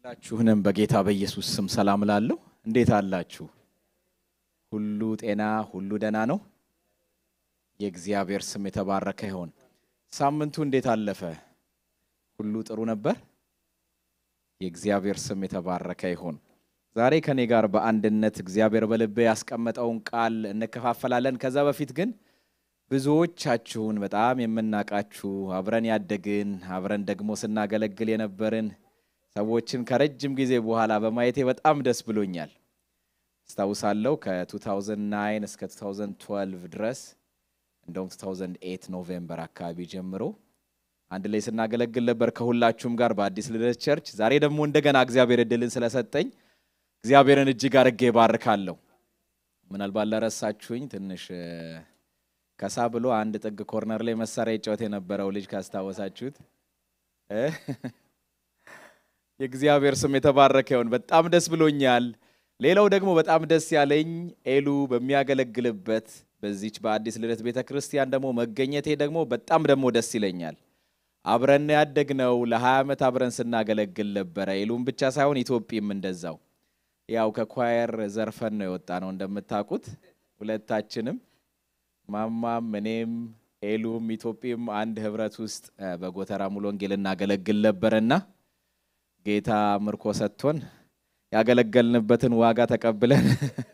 ሁላችሁንም በጌታ በኢየሱስ ስም ሰላም ላለሁ። እንዴት አላችሁ? ሁሉ ጤና፣ ሁሉ ደህና ነው? የእግዚአብሔር ስም የተባረከ ይሆን። ሳምንቱ እንዴት አለፈ? ሁሉ ጥሩ ነበር? የእግዚአብሔር ስም የተባረከ ይሆን። ዛሬ ከኔ ጋር በአንድነት እግዚአብሔር በልቤ ያስቀመጠውን ቃል እንከፋፈላለን። ከዛ በፊት ግን ብዙዎቻችሁን በጣም የምናውቃችሁ አብረን ያደግን አብረን ደግሞ ስናገለግል የነበርን ሰዎችን ከረጅም ጊዜ በኋላ በማየቴ በጣም ደስ ብሎኛል። አስታውሳለሁ ከ2009 እስከ 2012 ድረስ እንደውም 2008 ኖቬምበር አካባቢ ጀምሮ አንድ ላይ ስናገለግል ነበር ከሁላችሁም ጋር በአዲስ ልደት ቸርች። ዛሬ ደግሞ እንደገና እግዚአብሔር እድልን ስለሰጠኝ እግዚአብሔርን እጅግ አድርጌ ባርካለሁ። ምናልባት ለረሳችሁኝ ትንሽ ከሳ ብሎ አንድ ጥግ ኮርነር ላይ መሳሪያ ይጫወት የነበረው ልጅ ካስታወሳችሁት የእግዚአብሔር ስም የተባረከ ይሁን። በጣም ደስ ብሎኛል። ሌላው ደግሞ በጣም ደስ ያለኝ ኤሉ በሚያገለግልበት በዚች በአዲስ ልደት ቤተ ክርስቲያን ደግሞ መገኘቴ ደግሞ በጣም ደግሞ ደስ ይለኛል። አብረን ያደግነው ለ20 ዓመት አብረን ስናገለግል ነበረ። ኤሉም ብቻ ሳይሆን ኢትዮጵም እንደዛው ያው ከኳየር ዘርፈን ነው የወጣ ነው እንደምታውቁት ሁለታችንም ማማም እኔም ኤሉም ኢትዮጵም አንድ ህብረት ውስጥ በጎተራ ሙሉ ወንጌል እናገለግል ነበረና ጌታ ምርኮ ሰጥቶን ያገለገልንበትን ዋጋ ተቀብለን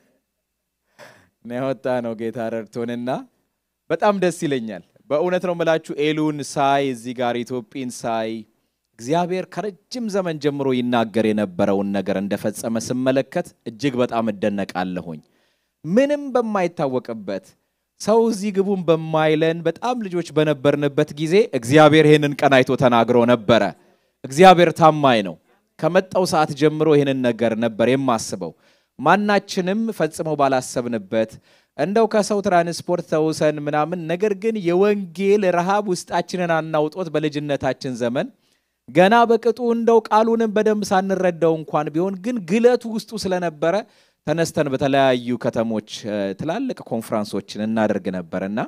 የወጣ ነው ጌታ ረድቶንና በጣም ደስ ይለኛል። በእውነት ነው የምላችሁ ኤሉን ሳይ እዚህ ጋር ኢትዮጵን ሳይ እግዚአብሔር ከረጅም ዘመን ጀምሮ ይናገር የነበረውን ነገር እንደፈጸመ ስመለከት እጅግ በጣም እደነቃለሁኝ። ምንም በማይታወቅበት ሰው እዚህ ግቡን በማይለን በጣም ልጆች በነበርንበት ጊዜ እግዚአብሔር ይህንን ቀን አይቶ ተናግሮ ነበረ። እግዚአብሔር ታማኝ ነው። ከመጣው ሰዓት ጀምሮ ይህንን ነገር ነበር የማስበው። ማናችንም ፈጽሞ ባላሰብንበት እንደው ከሰው ትራንስፖርት ተውሰን ምናምን፣ ነገር ግን የወንጌል ረሃብ ውስጣችንን አናውጦት በልጅነታችን ዘመን ገና በቅጡ እንደው ቃሉንም በደንብ ሳንረዳው እንኳን ቢሆን ግን ግለቱ ውስጡ ስለነበረ ተነስተን በተለያዩ ከተሞች ትላልቅ ኮንፍራንሶችን እናደርግ ነበርና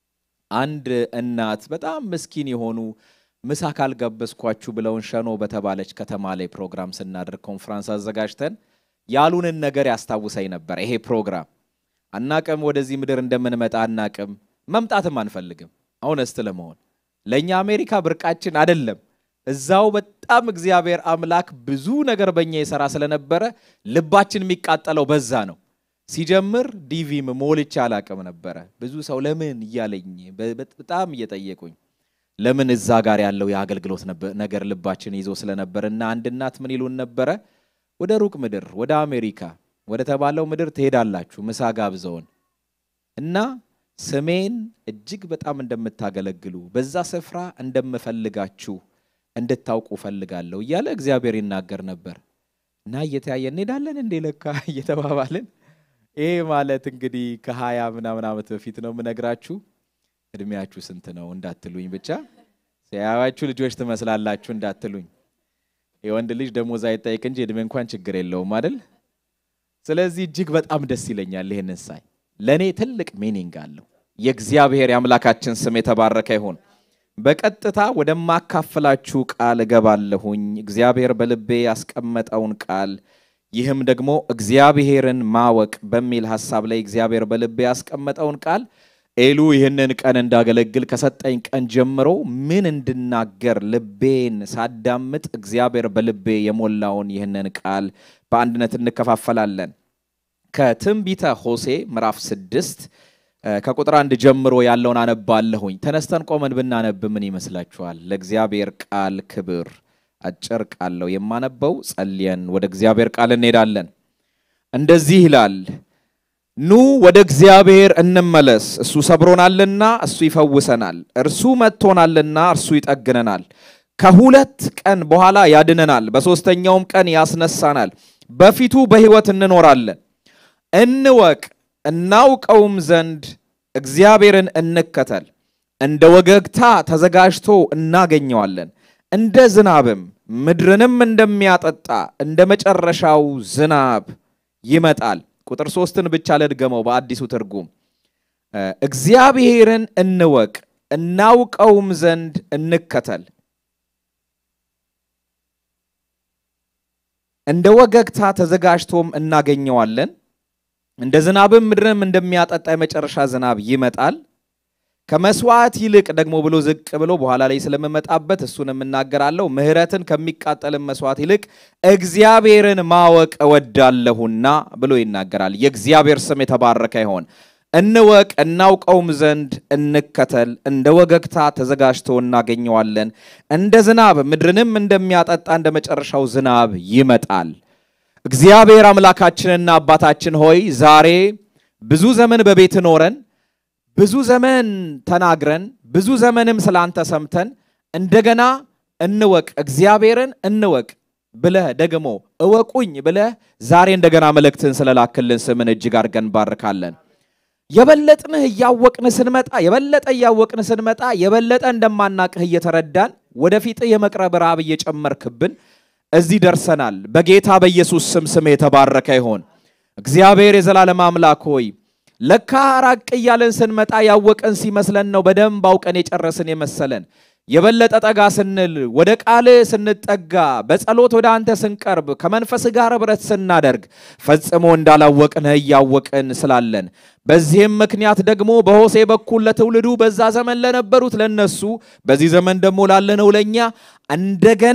አንድ እናት በጣም ምስኪን የሆኑ ምሳ ካልጋበዝኳችሁ ብለውን ሸኖ በተባለች ከተማ ላይ ፕሮግራም ስናደርግ ኮንፍራንስ አዘጋጅተን ያሉንን ነገር ያስታውሰኝ ነበር። ይሄ ፕሮግራም አናቅም፣ ወደዚህ ምድር እንደምንመጣ አናቅም፣ መምጣትም አንፈልግም። አሁነስት ለመሆን ለእኛ አሜሪካ ብርቃችን አይደለም። እዛው በጣም እግዚአብሔር አምላክ ብዙ ነገር በእኛ የሰራ ስለነበረ ልባችን የሚቃጠለው በዛ ነው። ሲጀምር ዲቪም ሞልቼ አላቅም ነበረ። ብዙ ሰው ለምን እያለኝ በጣም እየጠየቁኝ ለምን እዛ ጋር ያለው የአገልግሎት ነገር ልባችን ይዞ ስለነበር እና አንድ እናት ምን ይሉን ነበረ፣ ወደ ሩቅ ምድር ወደ አሜሪካ ወደ ተባለው ምድር ትሄዳላችሁ ምሳ ጋብዘውን እና ስሜን እጅግ በጣም እንደምታገለግሉ በዛ ስፍራ እንደምፈልጋችሁ እንድታውቁ ፈልጋለሁ እያለ እግዚአብሔር ይናገር ነበር እና እየተያየ እንሄዳለን እንዴ ለካ እየተባባልን ይሄ ማለት እንግዲህ ከሀያ ምናምን ዓመት በፊት ነው የምነግራችሁ። እድሜያችሁ ስንት ነው እንዳትሉኝ፣ ብቻ ሲያያችሁ ልጆች ትመስላላችሁ እንዳትሉኝ። የወንድ ልጅ ደሞዝ አይጠይቅ እንጂ እድሜ እንኳን ችግር የለውም አይደል? ስለዚህ እጅግ በጣም ደስ ይለኛል ይህንን ሳይ፣ ለእኔ ትልቅ ሚኒንግ አለው። የእግዚአብሔር የአምላካችን ስም የተባረከ ይሁን። በቀጥታ ወደማካፍላችሁ ቃል እገባለሁኝ። እግዚአብሔር በልቤ ያስቀመጠውን ቃል ይህም ደግሞ እግዚአብሔርን ማወቅ በሚል ሀሳብ ላይ እግዚአብሔር በልቤ ያስቀመጠውን ቃል ኤሉ ይህንን ቀን እንዳገለግል ከሰጠኝ ቀን ጀምሮ ምን እንድናገር ልቤን ሳዳምጥ እግዚአብሔር በልቤ የሞላውን ይህንን ቃል በአንድነት እንከፋፈላለን። ከትንቢተ ሆሴ ምዕራፍ ስድስት ከቁጥር አንድ ጀምሮ ያለውን አነባለሁኝ። ተነስተን ቆመን ብናነብ ምን ይመስላችኋል? ለእግዚአብሔር ቃል ክብር። አጭር ቃል ነው የማነበው። ጸልየን ወደ እግዚአብሔር ቃል እንሄዳለን። እንደዚህ ይላል ኑ ወደ እግዚአብሔር እንመለስ። እሱ ሰብሮናልና እሱ ይፈውሰናል። እርሱ መጥቶናልና እርሱ ይጠግነናል። ከሁለት ቀን በኋላ ያድነናል። በሦስተኛውም ቀን ያስነሳናል። በፊቱ በሕይወት እንኖራለን። እንወቅ እናውቀውም ዘንድ እግዚአብሔርን እንከተል። እንደ ወገግታ ተዘጋጅቶ እናገኘዋለን። እንደ ዝናብም ምድርንም እንደሚያጠጣ እንደ መጨረሻው ዝናብ ይመጣል። ቁጥር ሶስትን ብቻ ልድገመው በአዲሱ ትርጉም እግዚአብሔርን እንወቅ እናውቀውም ዘንድ እንከተል እንደ ወገግታ ተዘጋጅቶም እናገኘዋለን። እንደ ዝናብም ምድርንም እንደሚያጠጣ የመጨረሻ ዝናብ ይመጣል። ከመስዋዕት ይልቅ ደግሞ ብሎ ዝቅ ብሎ በኋላ ላይ ስለምመጣበት እሱንም እናገራለሁ። ምሕረትን ከሚቃጠልም መስዋዕት ይልቅ እግዚአብሔርን ማወቅ እወዳለሁና ብሎ ይናገራል። የእግዚአብሔር ስም የተባረከ ይሆን። እንወቅ እናውቀውም ዘንድ እንከተል። እንደ ወገግታ ተዘጋጅቶ እናገኘዋለን። እንደ ዝናብ ምድርንም እንደሚያጠጣ እንደ መጨረሻው ዝናብ ይመጣል። እግዚአብሔር አምላካችንና አባታችን ሆይ ዛሬ ብዙ ዘመን በቤት ኖረን ብዙ ዘመን ተናግረን ብዙ ዘመንም ስላንተ ሰምተን እንደገና እንወቅ እግዚአብሔርን እንወቅ ብለህ ደግሞ እወቁኝ ብለህ ዛሬ እንደገና መልእክትን ስለላክልን ስምን እጅግ አድርገን እንባርካለን። የበለጥንህ እያወቅን ስንመጣ የበለጠ እያወቅን ስንመጣ የበለጠ እንደማናቅህ እየተረዳን ወደፊትህ የመቅረብ ራብ እየጨመርክብን እዚህ ደርሰናል። በጌታ በኢየሱስ ስም ስም የተባረከ ይሆን። እግዚአብሔር የዘላለም አምላክ ሆይ ለካ ራቅ እያለን ስንመጣ ያወቀን ሲመስለን ነው በደንብ አውቀን የጨረስን የመሰለን። የበለጠ ጠጋ ስንል ወደ ቃል ስንጠጋ በጸሎት ወደ አንተ ስንቀርብ ከመንፈስ ጋር ኅብረት ስናደርግ ፈጽሞ እንዳላወቅን እያወቅን ስላለን በዚህም ምክንያት ደግሞ በሆሴ በኩል ለትውልዱ በዛ ዘመን ለነበሩት ለነሱ በዚህ ዘመን ደግሞ ላለነው ለእኛ እንደገና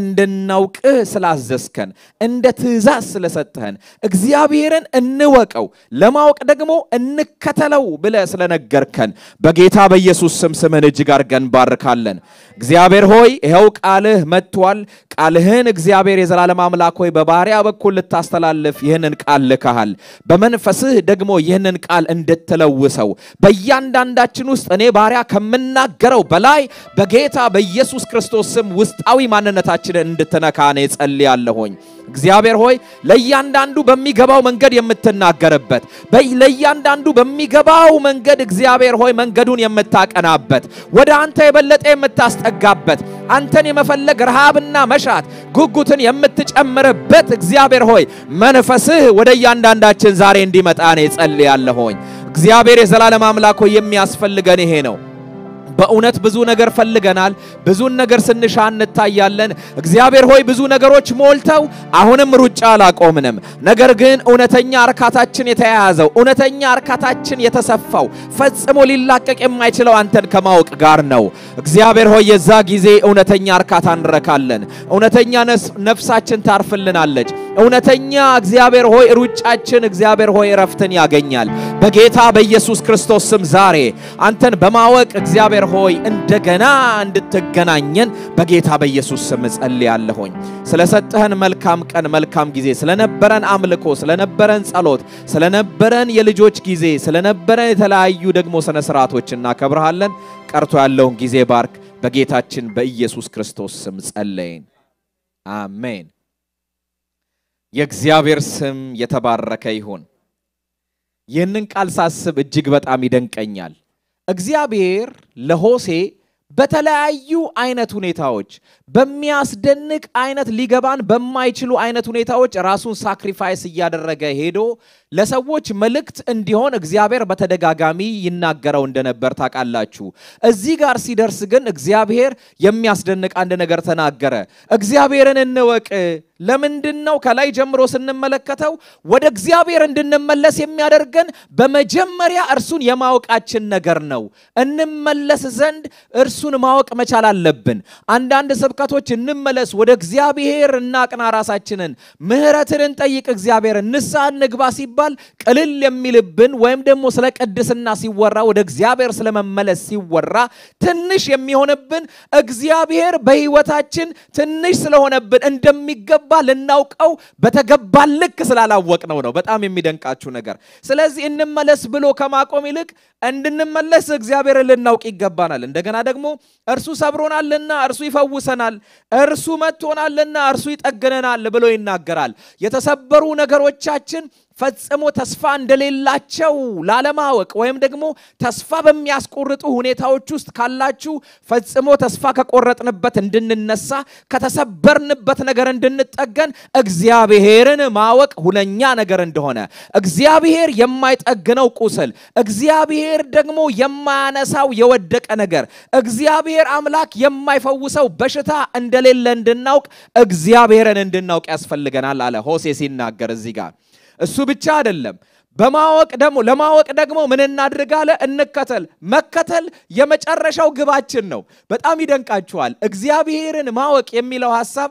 እንድናውቅህ ስላዘዝከን እንደ ትእዛዝ ስለሰጠህን እግዚአብሔርን እንወቀው ለማወቅ ደግሞ እንከተለው ብለህ ስለነገርከን በጌታ በኢየሱስ ስም ስምህን እጅግ አድርገን ባርካለን። እግዚአብሔር ሆይ ይኸው ቃልህ መጥቷል። ቃልህን እግዚአብሔር የዘላለም አምላክ ሆይ በባሪያ በኩል ልታስተላልፍ ይህንን ቃል ልከሃል። በመንፈስህ ደግሞ ይህንን ቃል እንድትለውሰው በእያንዳንዳችን ውስጥ እኔ ባሪያ ከምናገረው በላይ በጌታ በኢየሱስ ክርስቶስ ስም ውስጣዊ ማንነታችንን እንድትነካ እኔ ጸልያለሁኝ። እግዚአብሔር ሆይ ለእያንዳንዱ በሚገባው መንገድ የምትናገርበት ለእያንዳንዱ በሚገባው መንገድ እግዚአብሔር ሆይ መንገዱን የምታቀናበት ወደ አንተ የበለጠ የምታስጠጋበት አንተን የመፈለግ ረሃብና መሻት ጉጉትን የምትጨምርበት እግዚአብሔር ሆይ መንፈስህ ወደ እያንዳንዳችን ዛሬ እንዲመጣ እኔ ጸልያለሁኝ። እግዚአብሔር የዘላለም አምላክ ሆይ የሚያስፈልገን ይሄ ነው። በእውነት ብዙ ነገር ፈልገናል። ብዙን ነገር ስንሻ እንታያለን። እግዚአብሔር ሆይ ብዙ ነገሮች ሞልተው አሁንም ሩጫ አላቆምንም። ነገር ግን እውነተኛ እርካታችን የተያያዘው እውነተኛ እርካታችን የተሰፋው ፈጽሞ ሊላቀቅ የማይችለው አንተን ከማወቅ ጋር ነው። እግዚአብሔር ሆይ የዛ ጊዜ እውነተኛ እርካታ እንረካለን። እውነተኛ ነፍሳችን ታርፍልናለች። እውነተኛ እግዚአብሔር ሆይ ሩጫችን እግዚአብሔር ሆይ እረፍትን ያገኛል። በጌታ በኢየሱስ ክርስቶስ ስም ዛሬ አንተን በማወቅ እግዚአብሔር ሆይ እንደገና እንድትገናኘን በጌታ በኢየሱስ ስም ጸልያለሁኝ። ስለሰጠህን መልካም ቀን፣ መልካም ጊዜ፣ ስለነበረን አምልኮ፣ ስለነበረን ጸሎት፣ ስለነበረን የልጆች ጊዜ፣ ስለነበረን የተለያዩ ደግሞ ስነ ስርዓቶች እናከብረሃለን። ቀርቶ ያለውን ጊዜ ባርክ። በጌታችን በኢየሱስ ክርስቶስ ስም ጸለይን፣ አሜን። የእግዚአብሔር ስም የተባረከ ይሁን። ይህንን ቃል ሳስብ እጅግ በጣም ይደንቀኛል። እግዚአብሔር ለሆሴ በተለያዩ አይነት ሁኔታዎች በሚያስደንቅ አይነት ሊገባን በማይችሉ አይነት ሁኔታዎች ራሱን ሳክሪፋይስ እያደረገ ሄዶ ለሰዎች መልእክት እንዲሆን እግዚአብሔር በተደጋጋሚ ይናገረው እንደነበር ታውቃላችሁ። እዚህ ጋር ሲደርስ ግን እግዚአብሔር የሚያስደንቅ አንድ ነገር ተናገረ። እግዚአብሔርን እንወቅ። ለምንድን ነው? ከላይ ጀምሮ ስንመለከተው ወደ እግዚአብሔር እንድንመለስ የሚያደርገን በመጀመሪያ እርሱን የማወቃችን ነገር ነው። እንመለስ ዘንድ እርሱን ማወቅ መቻል አለብን። አንዳንድ ስብከቶች እንመለስ፣ ወደ እግዚአብሔር እናቅና፣ ራሳችንን ምሕረትን እንጠይቅ፣ እግዚአብሔርን ንስሐ እንግባ ሲባል ቅልል የሚልብን ወይም ደግሞ ስለ ቅድስና ሲወራ ወደ እግዚአብሔር ስለመመለስ ሲወራ ትንሽ የሚሆንብን እግዚአብሔር በሕይወታችን ትንሽ ስለሆነብን እንደሚገባ ልናውቀው በተገባ ልክ ስላላወቅነው ነው። በጣም የሚደንቃችሁ ነገር። ስለዚህ እንመለስ ብሎ ከማቆም ይልቅ እንድንመለስ እግዚአብሔርን ልናውቅ ይገባናል። እንደገና ደግሞ እርሱ ሰብሮናልና እርሱ ይፈውሰናል፣ እርሱ መጥቶናልና እርሱ ይጠግነናል ብሎ ይናገራል። የተሰበሩ ነገሮቻችን ፈጽሞ ተስፋ እንደሌላቸው ላለማወቅ ወይም ደግሞ ተስፋ በሚያስቆርጡ ሁኔታዎች ውስጥ ካላችሁ ፈጽሞ ተስፋ ከቆረጥንበት እንድንነሳ ከተሰበርንበት ነገር እንድንጠገን እግዚአብሔርን ማወቅ ሁነኛ ነገር እንደሆነ እግዚአብሔር የማይጠግነው ቁስል እግዚአብሔር ደግሞ የማያነሳው የወደቀ ነገር እግዚአብሔር አምላክ የማይፈውሰው በሽታ እንደሌለ እንድናውቅ እግዚአብሔርን እንድናውቅ ያስፈልገናል አለ ሆሴ ሲናገር እዚህ ጋር እሱ ብቻ አይደለም በማወቅ ደግሞ ለማወቅ ደግሞ ምን እናድርግ አለ እንከተል መከተል የመጨረሻው ግባችን ነው በጣም ይደንቃችኋል እግዚአብሔርን ማወቅ የሚለው ሐሳብ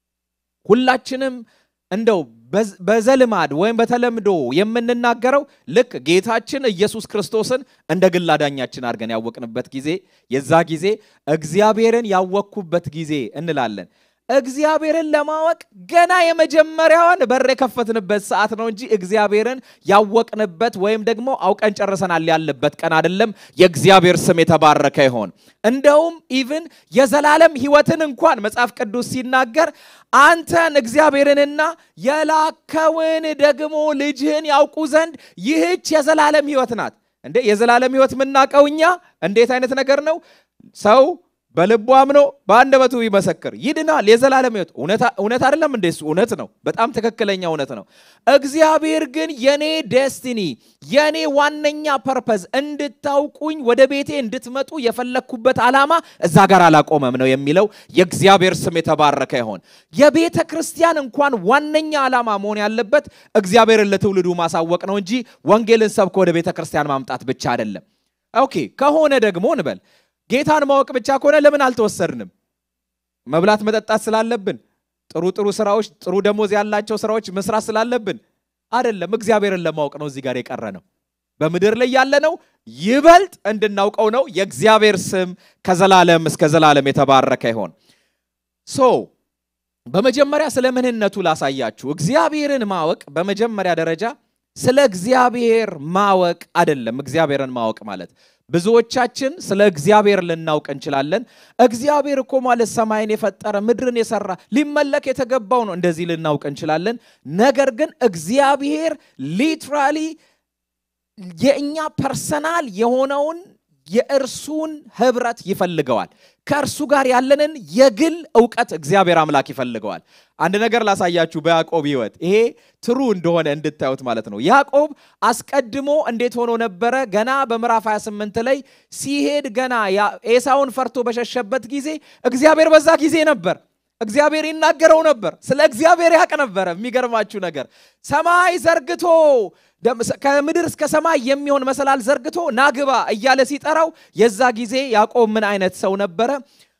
ሁላችንም እንደው በዘልማድ ወይም በተለምዶ የምንናገረው ልክ ጌታችን ኢየሱስ ክርስቶስን እንደ ግል አዳኛችን አድርገን ያወቅንበት ጊዜ የዛ ጊዜ እግዚአብሔርን ያወቅኩበት ጊዜ እንላለን እግዚአብሔርን ለማወቅ ገና የመጀመሪያዋን በር የከፈትንበት ሰዓት ነው እንጂ እግዚአብሔርን ያወቅንበት ወይም ደግሞ አውቀን ጨርሰናል ያለበት ቀን አይደለም። የእግዚአብሔር ስም የተባረከ ይሆን። እንደውም ኢቭን የዘላለም ሕይወትን እንኳን መጽሐፍ ቅዱስ ሲናገር አንተን እግዚአብሔርንና የላከውን ደግሞ ልጅህን ያውቁ ዘንድ ይህች የዘላለም ሕይወት ናት። እንዴ የዘላለም ሕይወት የምናውቀው እኛ እንዴት አይነት ነገር ነው? ሰው በልቡ አምኖ በአንደበቱ ይመሰክር ይድናል። የዘላለም ሕይወት እውነት አይደለም እንዴ? እሱ እውነት ነው። በጣም ትክክለኛ እውነት ነው። እግዚአብሔር ግን የኔ ዴስቲኒ የኔ ዋነኛ ፐርፐዝ እንድታውቁኝ ወደ ቤቴ እንድትመጡ የፈለግኩበት ዓላማ እዛ ጋር አላቆመም ነው የሚለው። የእግዚአብሔር ስም የተባረከ ይሆን። የቤተ ክርስቲያን እንኳን ዋነኛ ዓላማ መሆን ያለበት እግዚአብሔርን ለትውልዱ ማሳወቅ ነው እንጂ ወንጌልን ሰብኮ ወደ ቤተ ክርስቲያን ማምጣት ብቻ አይደለም። ኦኬ ከሆነ ደግሞ እንበል ጌታን ማወቅ ብቻ ከሆነ ለምን አልተወሰድንም? መብላት መጠጣት ስላለብን፣ ጥሩ ጥሩ ስራዎች፣ ጥሩ ደሞዝ ያላቸው ስራዎች መስራት ስላለብን አይደለም። እግዚአብሔርን ለማወቅ ነው እዚህ ጋር የቀረ ነው። በምድር ላይ ያለነው ይበልጥ እንድናውቀው ነው። የእግዚአብሔር ስም ከዘላለም እስከ ዘላለም የተባረከ ይሆን። ሶ በመጀመሪያ ስለ ምንነቱ ላሳያችሁ። እግዚአብሔርን ማወቅ በመጀመሪያ ደረጃ ስለ እግዚአብሔር ማወቅ አይደለም። እግዚአብሔርን ማወቅ ማለት ብዙዎቻችን ስለ እግዚአብሔር ልናውቅ እንችላለን። እግዚአብሔር እኮ ማለት ሰማይን የፈጠረ ምድርን የሰራ ሊመለክ የተገባው ነው፣ እንደዚህ ልናውቅ እንችላለን። ነገር ግን እግዚአብሔር ሊትራሊ የእኛ ፐርሰናል የሆነውን የእርሱን ህብረት ይፈልገዋል። ከእርሱ ጋር ያለንን የግል እውቀት እግዚአብሔር አምላክ ይፈልገዋል። አንድ ነገር ላሳያችሁ በያዕቆብ ህይወት ይሄ ትሩ እንደሆነ እንድታዩት ማለት ነው። ያዕቆብ አስቀድሞ እንዴት ሆኖ ነበረ? ገና በምዕራፍ 28 ላይ ሲሄድ ገና ኤሳውን ፈርቶ በሸሸበት ጊዜ እግዚአብሔር በዛ ጊዜ ነበር። እግዚአብሔር ይናገረው ነበር። ስለ እግዚአብሔር ያውቅ ነበረ። የሚገርማችሁ ነገር ሰማይ ዘርግቶ ከምድር እስከ ሰማይ የሚሆን መሰላል ዘርግቶ ናግባ እያለ ሲጠራው የዛ ጊዜ ያዕቆብ ምን አይነት ሰው ነበረ?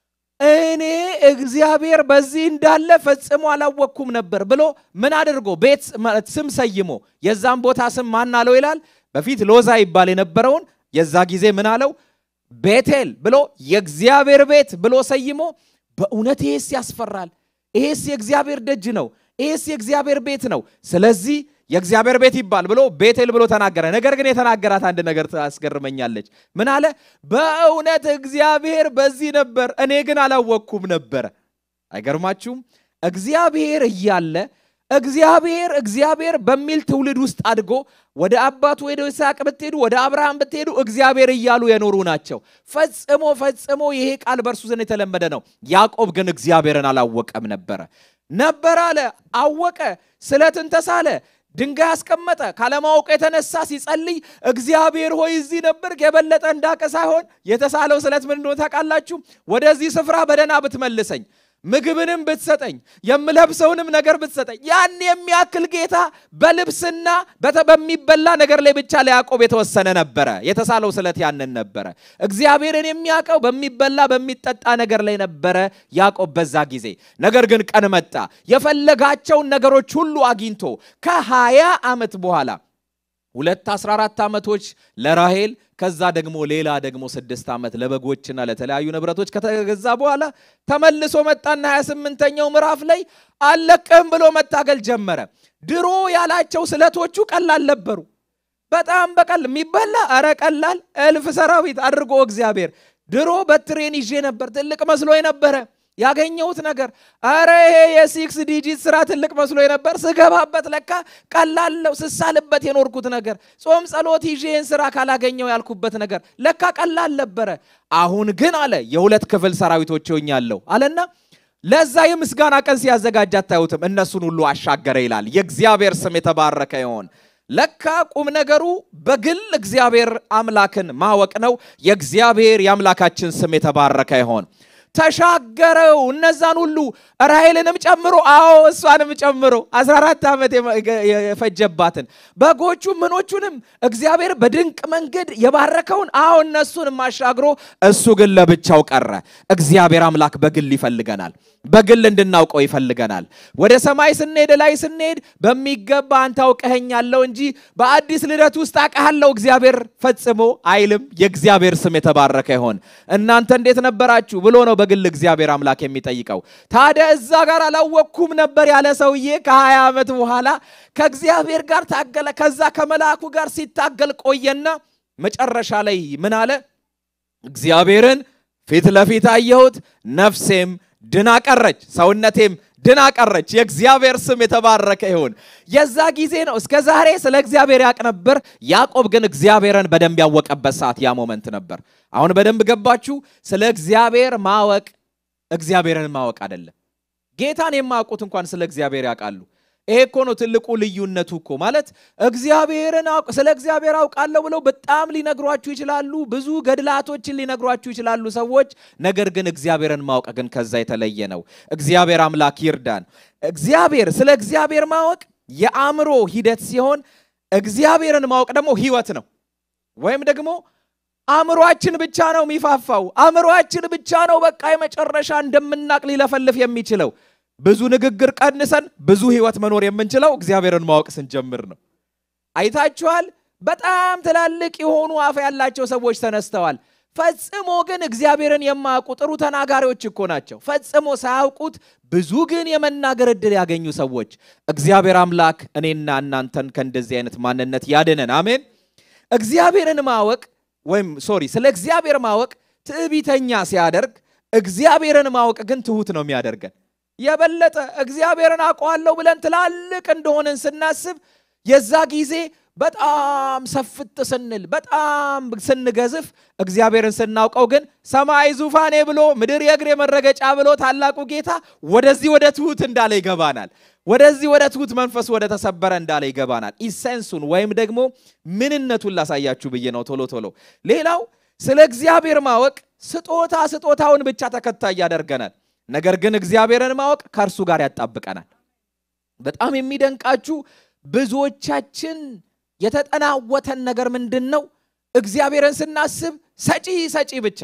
እኔ እግዚአብሔር በዚህ እንዳለ ፈጽሞ አላወቅኩም ነበር ብሎ ምን አድርጎ ቤት ስም ሰይሞ የዛም ቦታ ስም ማን አለው ይላል። በፊት ሎዛ ይባል የነበረውን የዛ ጊዜ ምን አለው? ቤቴል ብሎ የእግዚአብሔር ቤት ብሎ ሰይሞ በእውነት ይሄስ ያስፈራል፣ ይሄስ የእግዚአብሔር ደጅ ነው፣ ይሄስ የእግዚአብሔር ቤት ነው። ስለዚህ የእግዚአብሔር ቤት ይባል ብሎ ቤቴል ብሎ ተናገረ። ነገር ግን የተናገራት አንድ ነገር ታስገርመኛለች። ምን አለ? በእውነት እግዚአብሔር በዚህ ነበር፣ እኔ ግን አላወቅኩም ነበረ። አይገርማችሁም? እግዚአብሔር እያለ እግዚአብሔር እግዚአብሔር በሚል ትውልድ ውስጥ አድጎ ወደ አባቱ ወደ ይስሐቅ ብትሄዱ ወደ አብርሃም ብትሄዱ እግዚአብሔር እያሉ የኖሩ ናቸው። ፈጽሞ ፈጽሞ ይሄ ቃል በእርሱ ዘንድ የተለመደ ነው። ያዕቆብ ግን እግዚአብሔርን አላወቀም ነበረ። ነበር አለ፣ አወቀ፣ ስለትን ተሳለ ድንጋይ አስቀመጠ። ካለማወቅ የተነሳ ሲጸልይ እግዚአብሔር ሆይ እዚህ ነበር የበለጠ እንዳቀ ሳይሆን የተሳለው ስለት ምን እንደሆነ ታውቃላችሁ? ወደዚህ ስፍራ በደህና ብትመልሰኝ ምግብንም ብትሰጠኝ የምለብሰውንም ነገር ብትሰጠኝ ያን የሚያክል ጌታ በልብስና በሚበላ ነገር ላይ ብቻ ለያዕቆብ የተወሰነ ነበረ። የተሳለው ስለት ያንን ነበረ። እግዚአብሔርን የሚያውቀው በሚበላ በሚጠጣ ነገር ላይ ነበረ ያዕቆብ በዛ ጊዜ። ነገር ግን ቀን መጣ፣ የፈለጋቸውን ነገሮች ሁሉ አግኝቶ ከሀያ ዓመት በኋላ ሁለት 14 ዓመቶች ለራሄል ከዛ ደግሞ ሌላ ደግሞ ስድስት ዓመት ለበጎችና ለተለያዩ ንብረቶች ከተገዛ በኋላ ተመልሶ መጣና 28ኛው ምዕራፍ ላይ አለቅህም ብሎ መታገል ጀመረ። ድሮ ያላቸው ስለቶቹ ቀላል ነበሩ። በጣም በቀል የሚበላ እረ ቀላል እልፍ ሰራዊት አድርጎ እግዚአብሔር ድሮ በትሬን ይዤ ነበር ትልቅ መስሎ ነበረ። ያገኘሁት ነገር አረ ይሄ የሲክስ ዲጂት ስራ ትልቅ መስሎ ነበር። ስገባበት ለካ ቀላለው። ስሳልበት የኖርኩት ነገር ጾም ጸሎት ይዤ ይህን ስራ ካላገኘው ያልኩበት ነገር ለካ ቀላል ነበረ። አሁን ግን አለ የሁለት ክፍል ሰራዊቶች ሆኛለሁ አለና ለዛ የምስጋና ቀን ሲያዘጋጅ አታዩትም? እነሱን ሁሉ አሻገረ ይላል። የእግዚአብሔር ስም የተባረከ ይሆን። ለካ ቁም ነገሩ በግል እግዚአብሔር አምላክን ማወቅ ነው። የእግዚአብሔር የአምላካችን ስም የተባረከ ይሆን። ተሻገረው እነዛን ሁሉ ራሔልንም ጨምሮ፣ አዎ እሷንም ጨምሮ 14 ዓመት የፈጀባትን በጎቹ ምኖቹንም እግዚአብሔር በድንቅ መንገድ የባረከውን፣ አዎ እነሱንም አሻግሮ እሱ ግን ለብቻው ቀረ። እግዚአብሔር አምላክ በግል ይፈልገናል። በግል እንድናውቀው ይፈልገናል። ወደ ሰማይ ስንሄድ ላይ ስንሄድ በሚገባ አንተ አውቀኸኛለሁ እንጂ በአዲስ ልደት ውስጥ አውቀሃለሁ እግዚአብሔር ፈጽሞ አይልም። የእግዚአብሔር ስም የተባረከ ይሆን። እናንተ እንዴት ነበራችሁ ብሎ ነው በግል እግዚአብሔር አምላክ የሚጠይቀው። ታዲያ እዛ ጋር አላወቅኩም ነበር ያለ ሰውዬ ከሀያ ዓመት በኋላ ከእግዚአብሔር ጋር ታገለ። ከዛ ከመልአኩ ጋር ሲታገል ቆየና መጨረሻ ላይ ምን አለ? እግዚአብሔርን ፊት ለፊት አየሁት፣ ነፍሴም ድና ቀረች፣ ሰውነቴም ድና ቀረች። የእግዚአብሔር ስም የተባረከ ይሁን። የዛ ጊዜ ነው። እስከ ዛሬ ስለ እግዚአብሔር ያውቅ ነበር። ያዕቆብ ግን እግዚአብሔርን በደንብ ያወቀበት ሰዓት ያ ሞመንት ነበር። አሁን በደንብ ገባችሁ? ስለ እግዚአብሔር ማወቅ እግዚአብሔርን ማወቅ አይደለም። ጌታን የማያውቁት እንኳን ስለ እግዚአብሔር ያውቃሉ። ይሄ እኮ ነው ትልቁ ልዩነቱ እኮ ማለት እግዚአብሔርን ስለ እግዚአብሔር አውቃለሁ ብለው በጣም ሊነግሯችሁ ይችላሉ። ብዙ ገድላቶችን ሊነግሯችሁ ይችላሉ ሰዎች። ነገር ግን እግዚአብሔርን ማወቅ ግን ከዛ የተለየ ነው። እግዚአብሔር አምላክ ይርዳን። እግዚአብሔር ስለ እግዚአብሔር ማወቅ የአእምሮ ሂደት ሲሆን እግዚአብሔርን ማወቅ ደግሞ ህይወት ነው። ወይም ደግሞ አእምሯችን ብቻ ነው የሚፋፋው። አእምሯችን ብቻ ነው በቃ የመጨረሻ እንደምናቅ ሊለፈልፍ የሚችለው ብዙ ንግግር ቀንሰን ብዙ ህይወት መኖር የምንችለው እግዚአብሔርን ማወቅ ስንጀምር ነው። አይታችኋል። በጣም ትላልቅ የሆኑ አፍ ያላቸው ሰዎች ተነስተዋል። ፈጽሞ ግን እግዚአብሔርን የማያውቁ ጥሩ ተናጋሪዎች እኮ ናቸው። ፈጽሞ ሳያውቁት ብዙ ግን የመናገር ዕድል ያገኙ ሰዎች። እግዚአብሔር አምላክ እኔና እናንተን ከእንደዚህ አይነት ማንነት ያድነን። አሜን። እግዚአብሔርን ማወቅ ወይም ሶሪ ስለ እግዚአብሔር ማወቅ ትዕቢተኛ ሲያደርግ፣ እግዚአብሔርን ማወቅ ግን ትሁት ነው የሚያደርገን የበለጠ እግዚአብሔርን አውቀዋለሁ ብለን ትላልቅ እንደሆንን ስናስብ የዛ ጊዜ በጣም ሰፍት ስንል በጣም ስንገዝፍ እግዚአብሔርን ስናውቀው ግን ሰማይ ዙፋኔ ብሎ ምድር የእግሬ መረገጫ ብሎ ታላቁ ጌታ ወደዚህ ወደ ትሁት እንዳለ ይገባናል። ወደዚህ ወደ ትሁት መንፈስ ወደ ተሰበረ እንዳለ ይገባናል። ኢሰንሱን ወይም ደግሞ ምንነቱን ላሳያችሁ ብዬ ነው ቶሎ ቶሎ። ሌላው ስለ እግዚአብሔር ማወቅ ስጦታ ስጦታውን ብቻ ተከታይ ያደርገናል። ነገር ግን እግዚአብሔርን ማወቅ ከእርሱ ጋር ያጣብቀናል። በጣም የሚደንቃችሁ ብዙዎቻችን የተጠናወተን ነገር ምንድን ነው? እግዚአብሔርን ስናስብ ሰጪ ሰጪ ብቻ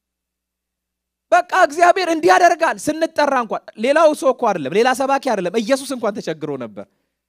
በቃ እግዚአብሔር እንዲህ ያደርጋል ስንጠራ እንኳን ሌላው ሰው እኮ አይደለም ሌላ ሰባኪ አይደለም ኢየሱስ እንኳን ተቸግሮ ነበር።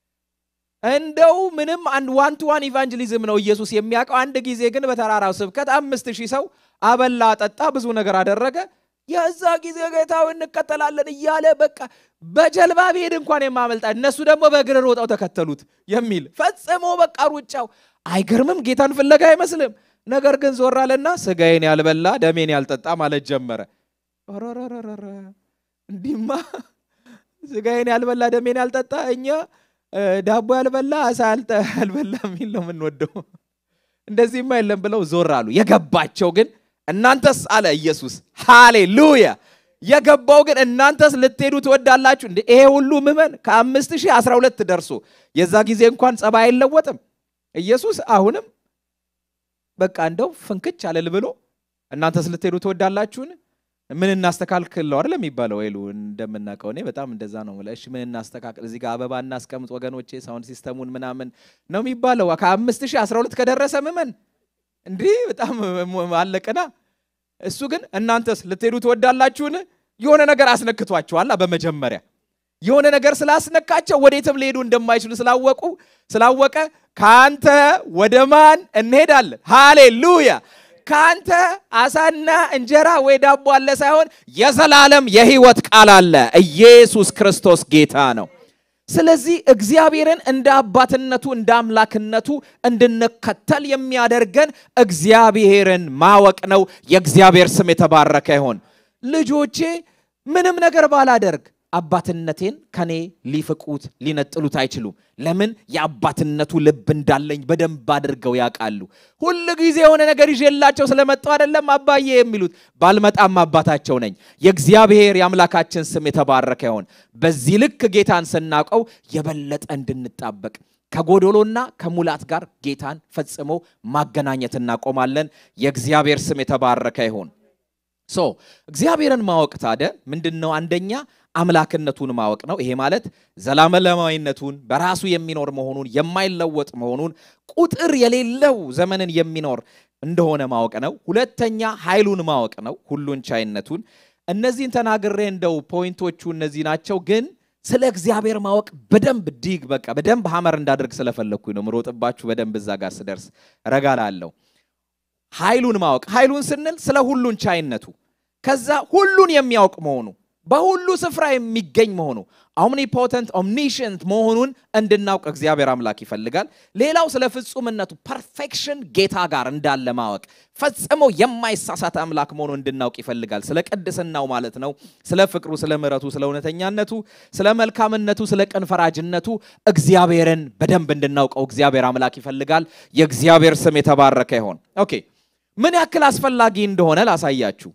እንደው ምንም አንድ ዋን ቱ ዋን ኢቫንጀሊዝም ነው ኢየሱስ የሚያውቀው። አንድ ጊዜ ግን በተራራው ስብከት አምስት ሺህ ሰው አበላ፣ አጠጣ፣ ብዙ ነገር አደረገ። የዛ ጊዜ ጌታው እንከተላለን እያለ በቃ በጀልባ ብሄድ እንኳን የማመልጣ እነሱ ደግሞ በእግር ሮጠው ተከተሉት የሚል ፈጽሞ በቃ ሩጫው አይገርምም? ጌታን ፍለጋ አይመስልም? ነገር ግን ዞር አለና ስጋዬን ያልበላ ደሜን ያልጠጣ ማለት ጀመረ። ኧረረረረ እንዲህማ ስጋዬን ያልበላ ደሜን ያልጠጣ እኛ ዳቦ ያልበላ አሳ ያልበላ የሚል ነው የምንወደው። እንደዚህማ የለም ብለው ዞር አሉ። የገባቸው ግን እናንተስ አለ ኢየሱስ። ሃሌሉያ! የገባው ግን እናንተስ ልትሄዱ ትወዳላችሁ እንዴ? ይሄ ሁሉ ምዕመን ከአምስት ሺህ አስራ ሁለት ደርሶ የዛ ጊዜ እንኳን ጸባይ አይለወጥም። ኢየሱስ አሁንም በቃ እንደው ፍንክች አለል ብሎ እናንተስ ልትሄዱ ትወዳላችሁን? ምን እናስተካክለው አይደል የሚባለው ወይሉ እንደምናውቀው እኔ በጣም እንደዛ ነው። እሺ ምን እናስተካክል፣ እዚህ ጋር አበባ እናስቀምጥ ወገኖቼ፣ ሳውንድ ሲስተሙን ምናምን ነው የሚባለው። ከአምስት ሺህ አስራ ሁለት ከደረሰ ምዕመን እንዲህ በጣም አለቅና እሱ ግን እናንተስ ልትሄዱ ትወዳላችሁን? የሆነ ነገር አስነክቷቸዋላ። በመጀመሪያ የሆነ ነገር ስላስነካቸው ወዴትም ሊሄዱ እንደማይችሉ ስላወቁ ስላወቀ ከአንተ ወደ ማን እንሄዳለን? ሃሌሉያ! ከአንተ አሳና እንጀራ ወይ ዳቦ አለ ሳይሆን የዘላለም የሕይወት ቃል አለ። ኢየሱስ ክርስቶስ ጌታ ነው። ስለዚህ እግዚአብሔርን እንደ አባትነቱ እንደ አምላክነቱ እንድንከተል የሚያደርገን እግዚአብሔርን ማወቅ ነው። የእግዚአብሔር ስም የተባረከ ይሆን። ልጆቼ ምንም ነገር ባላደርግ አባትነቴን ከኔ ሊፍቁት ሊነጥሉት አይችሉም። ለምን? የአባትነቱ ልብ እንዳለኝ በደንብ አድርገው ያውቃሉ። ሁል ጊዜ የሆነ ነገር ይዤላቸው ስለመጣው አይደለም አባዬ የሚሉት። ባልመጣም አባታቸው ነኝ። የእግዚአብሔር የአምላካችን ስም የተባረከ ይሆን። በዚህ ልክ ጌታን ስናውቀው የበለጠ እንድንጣበቅ ከጎዶሎና ከሙላት ጋር ጌታን ፈጽሞ ማገናኘት እናቆማለን። የእግዚአብሔር ስም የተባረከ ይሁን። ሶ እግዚአብሔርን ማወቅ ታደ ምንድን ነው? አንደኛ አምላክነቱን ማወቅ ነው። ይሄ ማለት ዘላለማዊነቱን በራሱ የሚኖር መሆኑን የማይለወጥ መሆኑን ቁጥር የሌለው ዘመንን የሚኖር እንደሆነ ማወቅ ነው። ሁለተኛ ኃይሉን ማወቅ ነው፣ ሁሉን ቻይነቱን። እነዚህን ተናግሬ እንደው ፖይንቶቹ እነዚህ ናቸው ግን ስለ እግዚአብሔር ማወቅ በደንብ ዲግ በቃ በደንብ ሀመር እንዳደርግ ስለፈለግኩኝ ነው ምሮጥባችሁ በደንብ እዛ ጋር ስደርስ ረጋ ላለው ኃይሉን ማወቅ ኃይሉን ስንል ስለ ሁሉን ቻይነቱ ከዛ ሁሉን የሚያውቅ መሆኑ በሁሉ ስፍራ የሚገኝ መሆኑ ኦምኒፖተንት ኦምኒሽንት መሆኑን እንድናውቅ እግዚአብሔር አምላክ ይፈልጋል። ሌላው ስለ ፍጹምነቱ ፐርፌክሽን ጌታ ጋር እንዳለ ማወቅ ፈጽሞ የማይሳሳት አምላክ መሆኑ እንድናውቅ ይፈልጋል። ስለ ቅድስናው ማለት ነው። ስለ ፍቅሩ፣ ስለ ምሕረቱ፣ ስለ እውነተኛነቱ፣ ስለ መልካምነቱ፣ ስለ ቅን ፈራጅነቱ እግዚአብሔርን በደንብ እንድናውቀው እግዚአብሔር አምላክ ይፈልጋል። የእግዚአብሔር ስም የተባረከ ይሆን። ኦኬ ምን ያክል አስፈላጊ እንደሆነ ላሳያችሁ።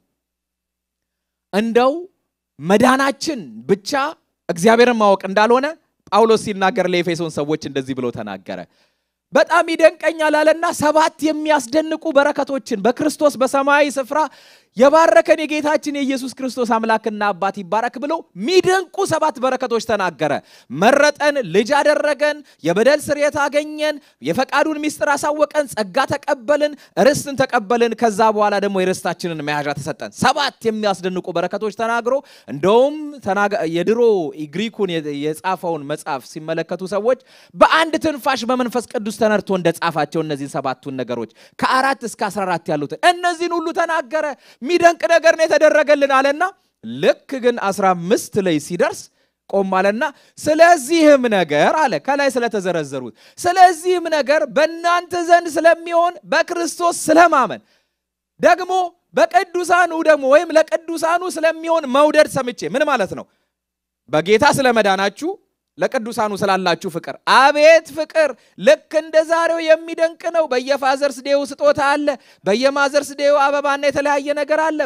እንደው መዳናችን ብቻ እግዚአብሔርን ማወቅ እንዳልሆነ ጳውሎስ ሲናገር ለኤፌሶን ሰዎች እንደዚህ ብሎ ተናገረ። በጣም ይደንቀኛል አለና ሰባት የሚያስደንቁ በረከቶችን በክርስቶስ በሰማያዊ ስፍራ የባረከን የጌታችን የኢየሱስ ክርስቶስ አምላክና አባት ይባረክ ብሎ ሚደንቁ ሰባት በረከቶች ተናገረ። መረጠን፣ ልጅ አደረገን፣ የበደል ስርየት አገኘን፣ የፈቃዱን ምስጢር አሳወቀን፣ ጸጋ ተቀበልን፣ ርስትን ተቀበልን። ከዛ በኋላ ደግሞ የርስታችንን መያዣ ተሰጠን። ሰባት የሚያስደንቁ በረከቶች ተናግሮ እንደውም የድሮ ግሪኩን የጻፈውን መጽሐፍ ሲመለከቱ ሰዎች በአንድ ትንፋሽ በመንፈስ ቅዱስ ተነድቶ እንደጻፋቸው እነዚህን ሰባቱን ነገሮች ከአራት እስከ 14 ያሉትን እነዚህን ሁሉ ተናገረ። የሚደንቅ ነገር ነው የተደረገልን አለና ልክ ግን 15 ላይ ሲደርስ ቆም አለና ስለዚህም ነገር አለ ከላይ ስለተዘረዘሩት ስለዚህም ነገር በእናንተ ዘንድ ስለሚሆን በክርስቶስ ስለማመን ደግሞ በቅዱሳኑ ደግሞ ወይም ለቅዱሳኑ ስለሚሆን መውደድ ሰምቼ ምን ማለት ነው? በጌታ ስለመዳናችሁ ለቅዱሳኑ ስላላችሁ ፍቅር አቤት ፍቅር! ልክ እንደ ዛሬው የሚደንቅ ነው። በየፋዘርስ ዴው ስጦታ አለ። በየማዘርስ ዴው አበባና የተለያየ ነገር አለ።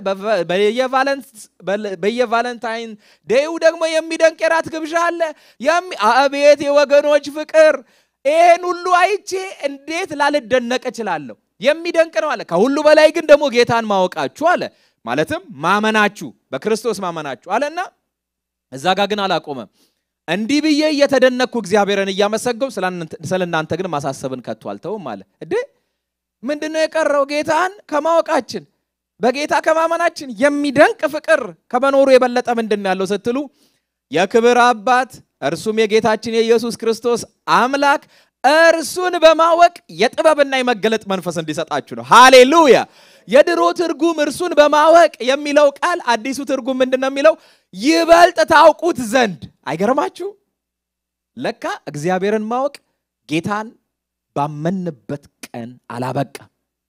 በየቫለንታይን ዴው ደግሞ የሚደንቅ የራት ግብዣ አለ። አቤት የወገኖች ፍቅር! ይህን ሁሉ አይቼ እንዴት ላልደነቅ እችላለሁ? የሚደንቅ ነው አለ። ከሁሉ በላይ ግን ደግሞ ጌታን ማወቃችሁ አለ። ማለትም ማመናችሁ፣ በክርስቶስ ማመናችሁ አለና እዛ ጋ ግን አላቆመም። እንዲህ ብዬ እየተደነቅኩ እግዚአብሔርን እያመሰገው ስለ እናንተ ግን ማሳሰብን ከቶ አልተውም አለ። እዴ ምንድነው የቀረው? ጌታን ከማወቃችን በጌታ ከማመናችን የሚደንቅ ፍቅር ከመኖሩ የበለጠ ምንድን ያለው ስትሉ የክብር አባት እርሱም የጌታችን የኢየሱስ ክርስቶስ አምላክ እርሱን በማወቅ የጥበብና የመገለጥ መንፈስ እንዲሰጣችሁ ነው። ሃሌሉያ! የድሮ ትርጉም እርሱን በማወቅ የሚለው ቃል አዲሱ ትርጉም ምንድን ነው የሚለው? ይበልጥ ታውቁት ዘንድ። አይገርማችሁ? ለካ እግዚአብሔርን ማወቅ ጌታን ባመንበት ቀን አላበቃም።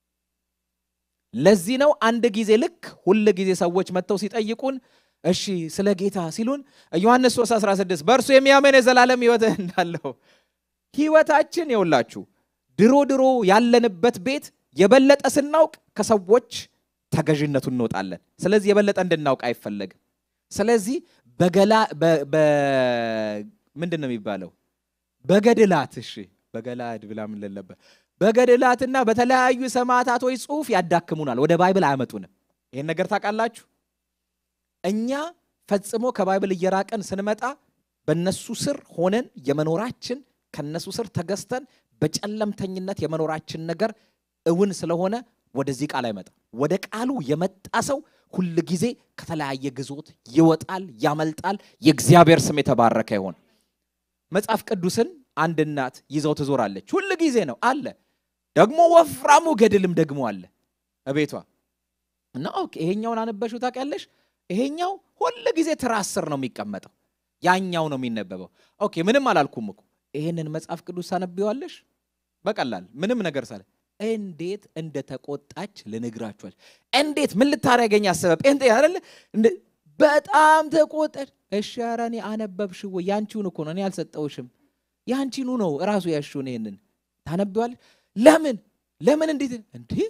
ለዚህ ነው አንድ ጊዜ ልክ ሁል ጊዜ ሰዎች መጥተው ሲጠይቁን እሺ ስለ ጌታ ሲሉን ዮሐንስ 3 16 በእርሱ የሚያምን የዘላለም ሕይወት እንዳለው ህይወታችን የውላችሁ ድሮ ድሮ ያለንበት ቤት የበለጠ ስናውቅ ከሰዎች ተገዥነቱ እንወጣለን። ስለዚህ የበለጠ እንድናውቅ አይፈለግም። ስለዚህ በገላ ምንድን ነው የሚባለው? በገድላት እሺ፣ በገላድ ብላ ምን ለለበት በገድላትና በተለያዩ ሰማዕታቶች ጽሑፍ ያዳክሙናል። ወደ ባይብል አያመጡንም። ይህን ነገር ታውቃላችሁ። እኛ ፈጽሞ ከባይብል እየራቀን ስንመጣ በእነሱ ስር ሆነን የመኖራችን ከነሱ ስር ተገዝተን በጨለምተኝነት የመኖራችን ነገር እውን ስለሆነ ወደዚህ ቃል አይመጣም። ወደ ቃሉ የመጣ ሰው ሁል ጊዜ ከተለያየ ግዞት ይወጣል፣ ያመልጣል። የእግዚአብሔር ስም የተባረከ ይሆን። መጽሐፍ ቅዱስን አንድ እናት ይዘው ትዞራለች። ሁል ጊዜ ነው አለ። ደግሞ ወፍራሙ ገድልም ደግሞ አለ እቤቷ እና ኦኬ፣ ይሄኛውን አነበሽው ታውቂያለሽ? ይሄኛው ሁል ጊዜ ትራስ ስር ነው የሚቀመጠው፣ ያኛው ነው የሚነበበው። ኦኬ፣ ምንም አላልኩም እኮ ይህንን መጽሐፍ ቅዱስ ታነቢዋለሽ በቀላል ምንም ነገር ሳለ እንዴት እንደተቆጣች ልነግራችኋል። እንዴት ምን ልታረገኝ አሰበ ጴንጤ አይደለ በጣም ተቆጠር። እሺ ኧረ እኔ አነበብሽ ወይ? ያንቺውን እኮ ነው እኔ አልሰጠውሽም። ያንቺኑ ነው እራሱ ያሽውን ይሄንን ታነቢዋለሽ። ለምን ለምን እንዴት እንዲህ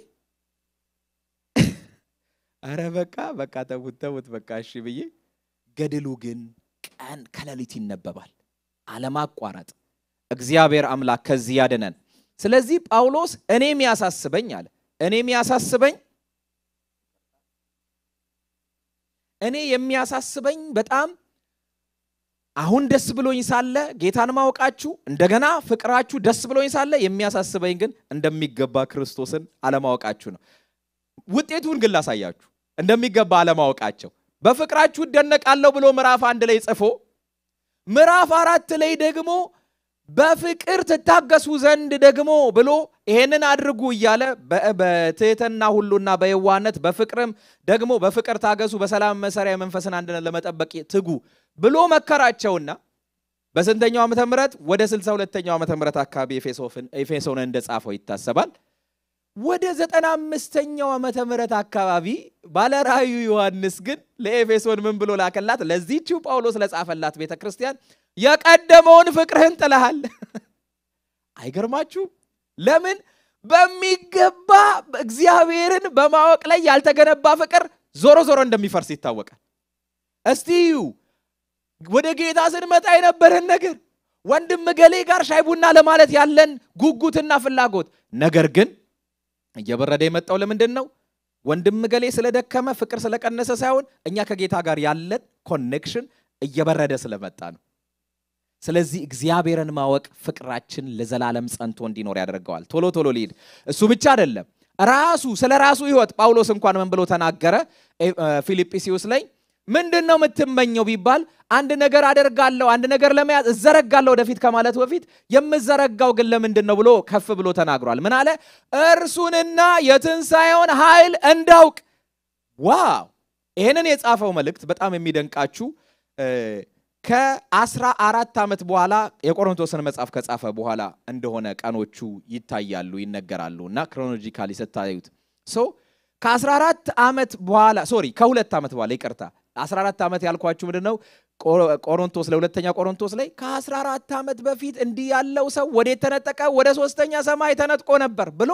አረ በቃ በቃ ተውት ተውት በቃ እሺ ብዬ ገድሉ ግን ቀን ከሌሊት ይነበባል አለማቋረጥ። እግዚአብሔር አምላክ ከዚህ ያድነን። ስለዚህ ጳውሎስ እኔ የሚያሳስበኝ አለ እኔ የሚያሳስበኝ እኔ የሚያሳስበኝ በጣም አሁን ደስ ብሎኝ ሳለ ጌታን ማወቃችሁ እንደገና ፍቅራችሁ ደስ ብሎኝ ሳለ የሚያሳስበኝ ግን እንደሚገባ ክርስቶስን አለማወቃችሁ ነው። ውጤቱን ግን ላሳያችሁ። እንደሚገባ አለማወቃቸው በፍቅራችሁ እደነቃለሁ ብሎ ምዕራፍ አንድ ላይ ጽፎ ምዕራፍ አራት ላይ ደግሞ በፍቅር ትታገሱ ዘንድ ደግሞ ብሎ ይሄንን አድርጉ እያለ በትህትና ሁሉና በየዋነት በፍቅርም ደግሞ በፍቅር ታገሱ፣ በሰላም መሰሪያ የመንፈስን አንድነት ለመጠበቅ ትጉ ብሎ መከራቸውና በስንተኛው ዓመተ ምህረት ወደ ስልሳ ሁለተኛው ዓመተ ምህረት አካባቢ ኤፌሶን እንደጻፈው ይታሰባል። ወደ ዘጠና አምስተኛው ዓመተ ምህረት አካባቢ ባለራእዩ ዮሐንስ ግን ለኤፌሶን ምን ብሎ ላከላት? ለዚህችው ጳውሎስ ለጻፈላት ቤተ ክርስቲያን የቀደመውን ፍቅርህን ጥለሃል። አይገርማችሁ? ለምን በሚገባ እግዚአብሔርን በማወቅ ላይ ያልተገነባ ፍቅር ዞሮ ዞሮ እንደሚፈርስ ይታወቃል። እስቲ እዩ ወደ ጌታ ስንመጣ የነበረን ነገር ወንድም ገሌ ጋር ሻይ ቡና ለማለት ያለን ጉጉትና ፍላጎት ነገር ግን እየበረደ የመጣው ለምንድን ነው? ወንድም ገሌ ስለደከመ ፍቅር ስለቀነሰ ሳይሆን እኛ ከጌታ ጋር ያለን ኮኔክሽን እየበረደ ስለመጣ ነው። ስለዚህ እግዚአብሔርን ማወቅ ፍቅራችን ለዘላለም ጸንቶ እንዲኖር ያደርገዋል። ቶሎ ቶሎ ሊሄድ እሱ ብቻ አይደለም። ራሱ ስለ ራሱ ሕይወት ጳውሎስ እንኳን ምን ብሎ ተናገረ? ፊልጵስዩስ ላይ ምንድን ነው የምትመኘው ቢባል አንድ ነገር አደርጋለሁ፣ አንድ ነገር ለመያዝ እዘረጋለሁ ወደፊት ከማለቱ በፊት የምዘረጋው ግን ለምንድን ነው ብሎ ከፍ ብሎ ተናግሯል። ምን አለ? እርሱንና የትንሣኤውን ኃይል እንዳውቅ። ዋው! ይህንን የጻፈው መልእክት በጣም የሚደንቃችሁ ከአስራ አራት ዓመት በኋላ የቆሮንቶስን መጽሐፍ ከጻፈ በኋላ እንደሆነ ቀኖቹ ይታያሉ፣ ይነገራሉ እና ክሮኖሎጂካሊ ስታዩት ሶ ከ14 ዓመት በኋላ ሶሪ ከሁለት ዓመት በኋላ ይቅርታ 14 ዓመት ያልኳችሁ ምንድን ነው ቆሮንቶስ ለሁለተኛ ቆሮንቶስ ላይ ከ14 ዓመት በፊት እንዲህ ያለው ሰው ወዴት ተነጠቀ ወደ ሶስተኛ ሰማይ ተነጥቆ ነበር ብሎ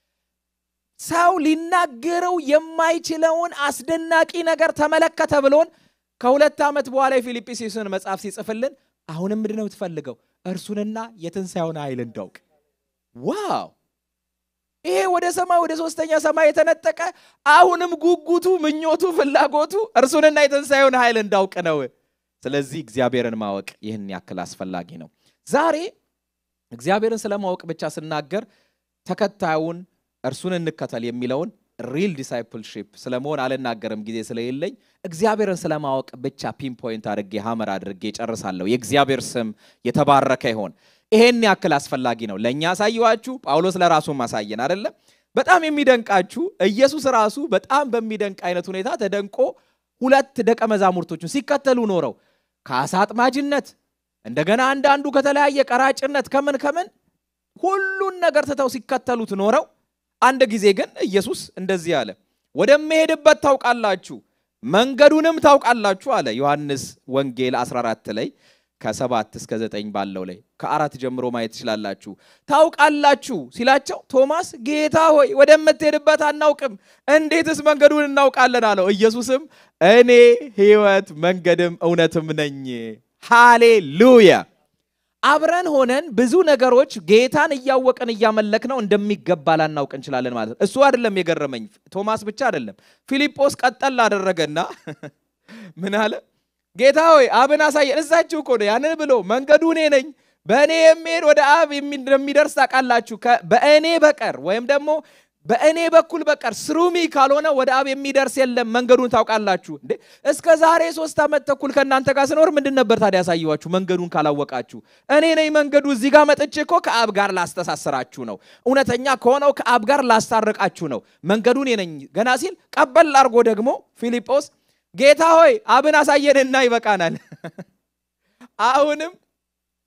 ሰው ሊናገረው የማይችለውን አስደናቂ ነገር ተመለከተ ብሎን ከሁለት ዓመት በኋላ የፊልጵስዩስን መጽሐፍ ሲጽፍልን አሁንም ምንድን ነው የምትፈልገው እርሱንና የትንሣኤውን ኃይል እንዳውቅ ዋው ይሄ ወደ ሰማይ ወደ ሶስተኛ ሰማይ የተነጠቀ አሁንም ጉጉቱ፣ ምኞቱ፣ ፍላጎቱ እርሱንና የትንሣኤውን ኃይል እንዳውቅ ነው። ስለዚህ እግዚአብሔርን ማወቅ ይህን ያክል አስፈላጊ ነው። ዛሬ እግዚአብሔርን ስለማወቅ ብቻ ስናገር ተከታዩን እርሱን እንከተል የሚለውን ሪል ዲሳይፕልሺፕ ስለመሆን አልናገርም ጊዜ ስለሌለኝ እግዚአብሔርን ስለማወቅ ብቻ ፒንፖይንት አድርጌ ሀመር አድርጌ ጨርሳለሁ። የእግዚአብሔር ስም የተባረከ ይሆን። ይሄን ያክል አስፈላጊ ነው። ለእኛ አሳየዋችሁ፣ ጳውሎስ ለራሱ ማሳየን አይደለም። በጣም የሚደንቃችሁ ኢየሱስ ራሱ በጣም በሚደንቅ አይነት ሁኔታ ተደንቆ ሁለት ደቀ መዛሙርቶቹን ሲከተሉ ኖረው ከአሳ አጥማጅነት እንደገና አንዳንዱ ከተለያየ ቀራጭነት ከምን ከምን ሁሉን ነገር ትተው ሲከተሉት ኖረው አንድ ጊዜ ግን ኢየሱስ እንደዚህ አለ፣ ወደምሄድበት ታውቃላችሁ፣ መንገዱንም ታውቃላችሁ አለ። ዮሐንስ ወንጌል 14 ላይ ከሰባት እስከ ዘጠኝ ባለው ላይ ከአራት ጀምሮ ማየት ትችላላችሁ። ታውቃላችሁ ሲላቸው ቶማስ ጌታ ሆይ ወደምትሄድበት አናውቅም፣ እንዴትስ መንገዱን እናውቃለን አለው። ኢየሱስም እኔ ሕይወት መንገድም እውነትም ነኝ። ሃሌሉያ። አብረን ሆነን ብዙ ነገሮች ጌታን እያወቅን እያመለክ ነው እንደሚገባ ላናውቅ እንችላለን ማለት ነው። እሱ አይደለም የገረመኝ፣ ቶማስ ብቻ አይደለም። ፊልጶስ ቀጠል አደረገና ምን አለ? ጌታ ሆይ አብን አሳየን። እዛችሁ እኮ ነው ያንን ብሎ መንገዱ እኔ ነኝ፣ በእኔ የሚሄድ ወደ አብ እንደሚደርስ ታውቃላችሁ። በእኔ በቀር ወይም ደግሞ በእኔ በኩል በቀር ስሩሚ ካልሆነ ወደ አብ የሚደርስ የለም፣ መንገዱን ታውቃላችሁ። እንዴ እስከ ዛሬ ሶስት ዓመት ተኩል ከእናንተ ጋር ስኖር ምንድን ነበር ታዲያ ያሳየኋችሁ? መንገዱን ካላወቃችሁ እኔ ነኝ መንገዱ። እዚህ ጋር መጥቼ እኮ ከአብ ጋር ላስተሳስራችሁ ነው። እውነተኛ ከሆነው ከአብ ጋር ላስታርቃችሁ ነው። መንገዱን እኔ ነኝ ገና ሲል ቀበል አድርጎ ደግሞ ፊልጶስ ጌታ ሆይ አብን አሳየንና ይበቃናል። አሁንም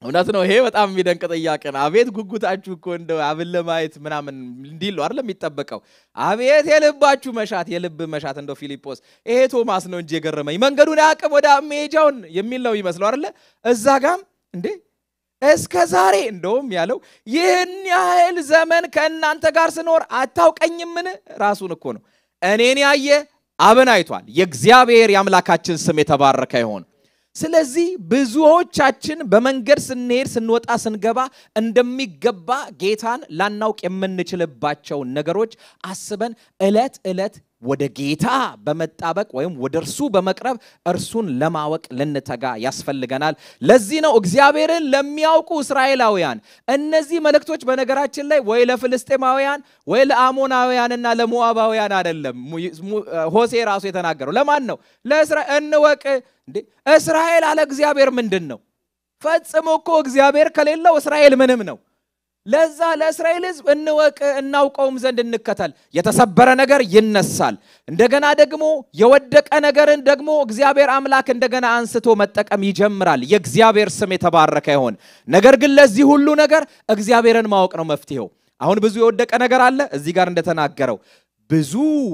እውነት ነው። ይሄ በጣም የሚደንቅ ጥያቄ ነው። አቤት ጉጉታችሁ እኮ እንደው አብን ለማየት ምናምን እንዲል ነው አይደለም የሚጠበቀው። አቤት የልባችሁ መሻት፣ የልብ መሻት። እንደው ፊልጶስ ይሄ ቶማስ ነው እንጂ የገረመኝ መንገዱን አያውቅም ወደ መሄጃውን የሚል ነው ይመስለው አይደለ? እዛ ጋም እንዴ እስከ ዛሬ እንደውም ያለው ይህን ያህል ዘመን ከእናንተ ጋር ስኖር አታውቀኝምን? ራሱን እኮ ነው እኔን ያየ አብን አይቷል። የእግዚአብሔር የአምላካችን ስም የተባረከ ይሆን። ስለዚህ ብዙዎቻችን በመንገድ ስንሄድ ስንወጣ ስንገባ እንደሚገባ ጌታን ላናውቅ የምንችልባቸውን ነገሮች አስበን ዕለት ዕለት ወደ ጌታ በመጣበቅ ወይም ወደ እርሱ በመቅረብ እርሱን ለማወቅ ልንተጋ ያስፈልገናል። ለዚህ ነው እግዚአብሔርን ለሚያውቁ እስራኤላውያን እነዚህ መልእክቶች በነገራችን ላይ ወይ ለፍልስጤማውያን ወይ ለአሞናውያንና ለሞዓባውያን አይደለም። ሆሴ ራሱ የተናገረው ለማን ነው? ለእስራኤል እንወቅ እንዴ እስራኤል አለ እግዚአብሔር ምንድን ነው? ፈጽሞ እኮ እግዚአብሔር ከሌለው እስራኤል ምንም ነው። ለዛ ለእስራኤል ሕዝብ እንወቅ እናውቀውም ዘንድ እንከተል። የተሰበረ ነገር ይነሳል። እንደገና ደግሞ የወደቀ ነገርን ደግሞ እግዚአብሔር አምላክ እንደገና አንስቶ መጠቀም ይጀምራል። የእግዚአብሔር ስም የተባረከ ይሆን። ነገር ግን ለዚህ ሁሉ ነገር እግዚአብሔርን ማወቅ ነው መፍትሄው። አሁን ብዙ የወደቀ ነገር አለ። እዚህ ጋር እንደተናገረው ብዙ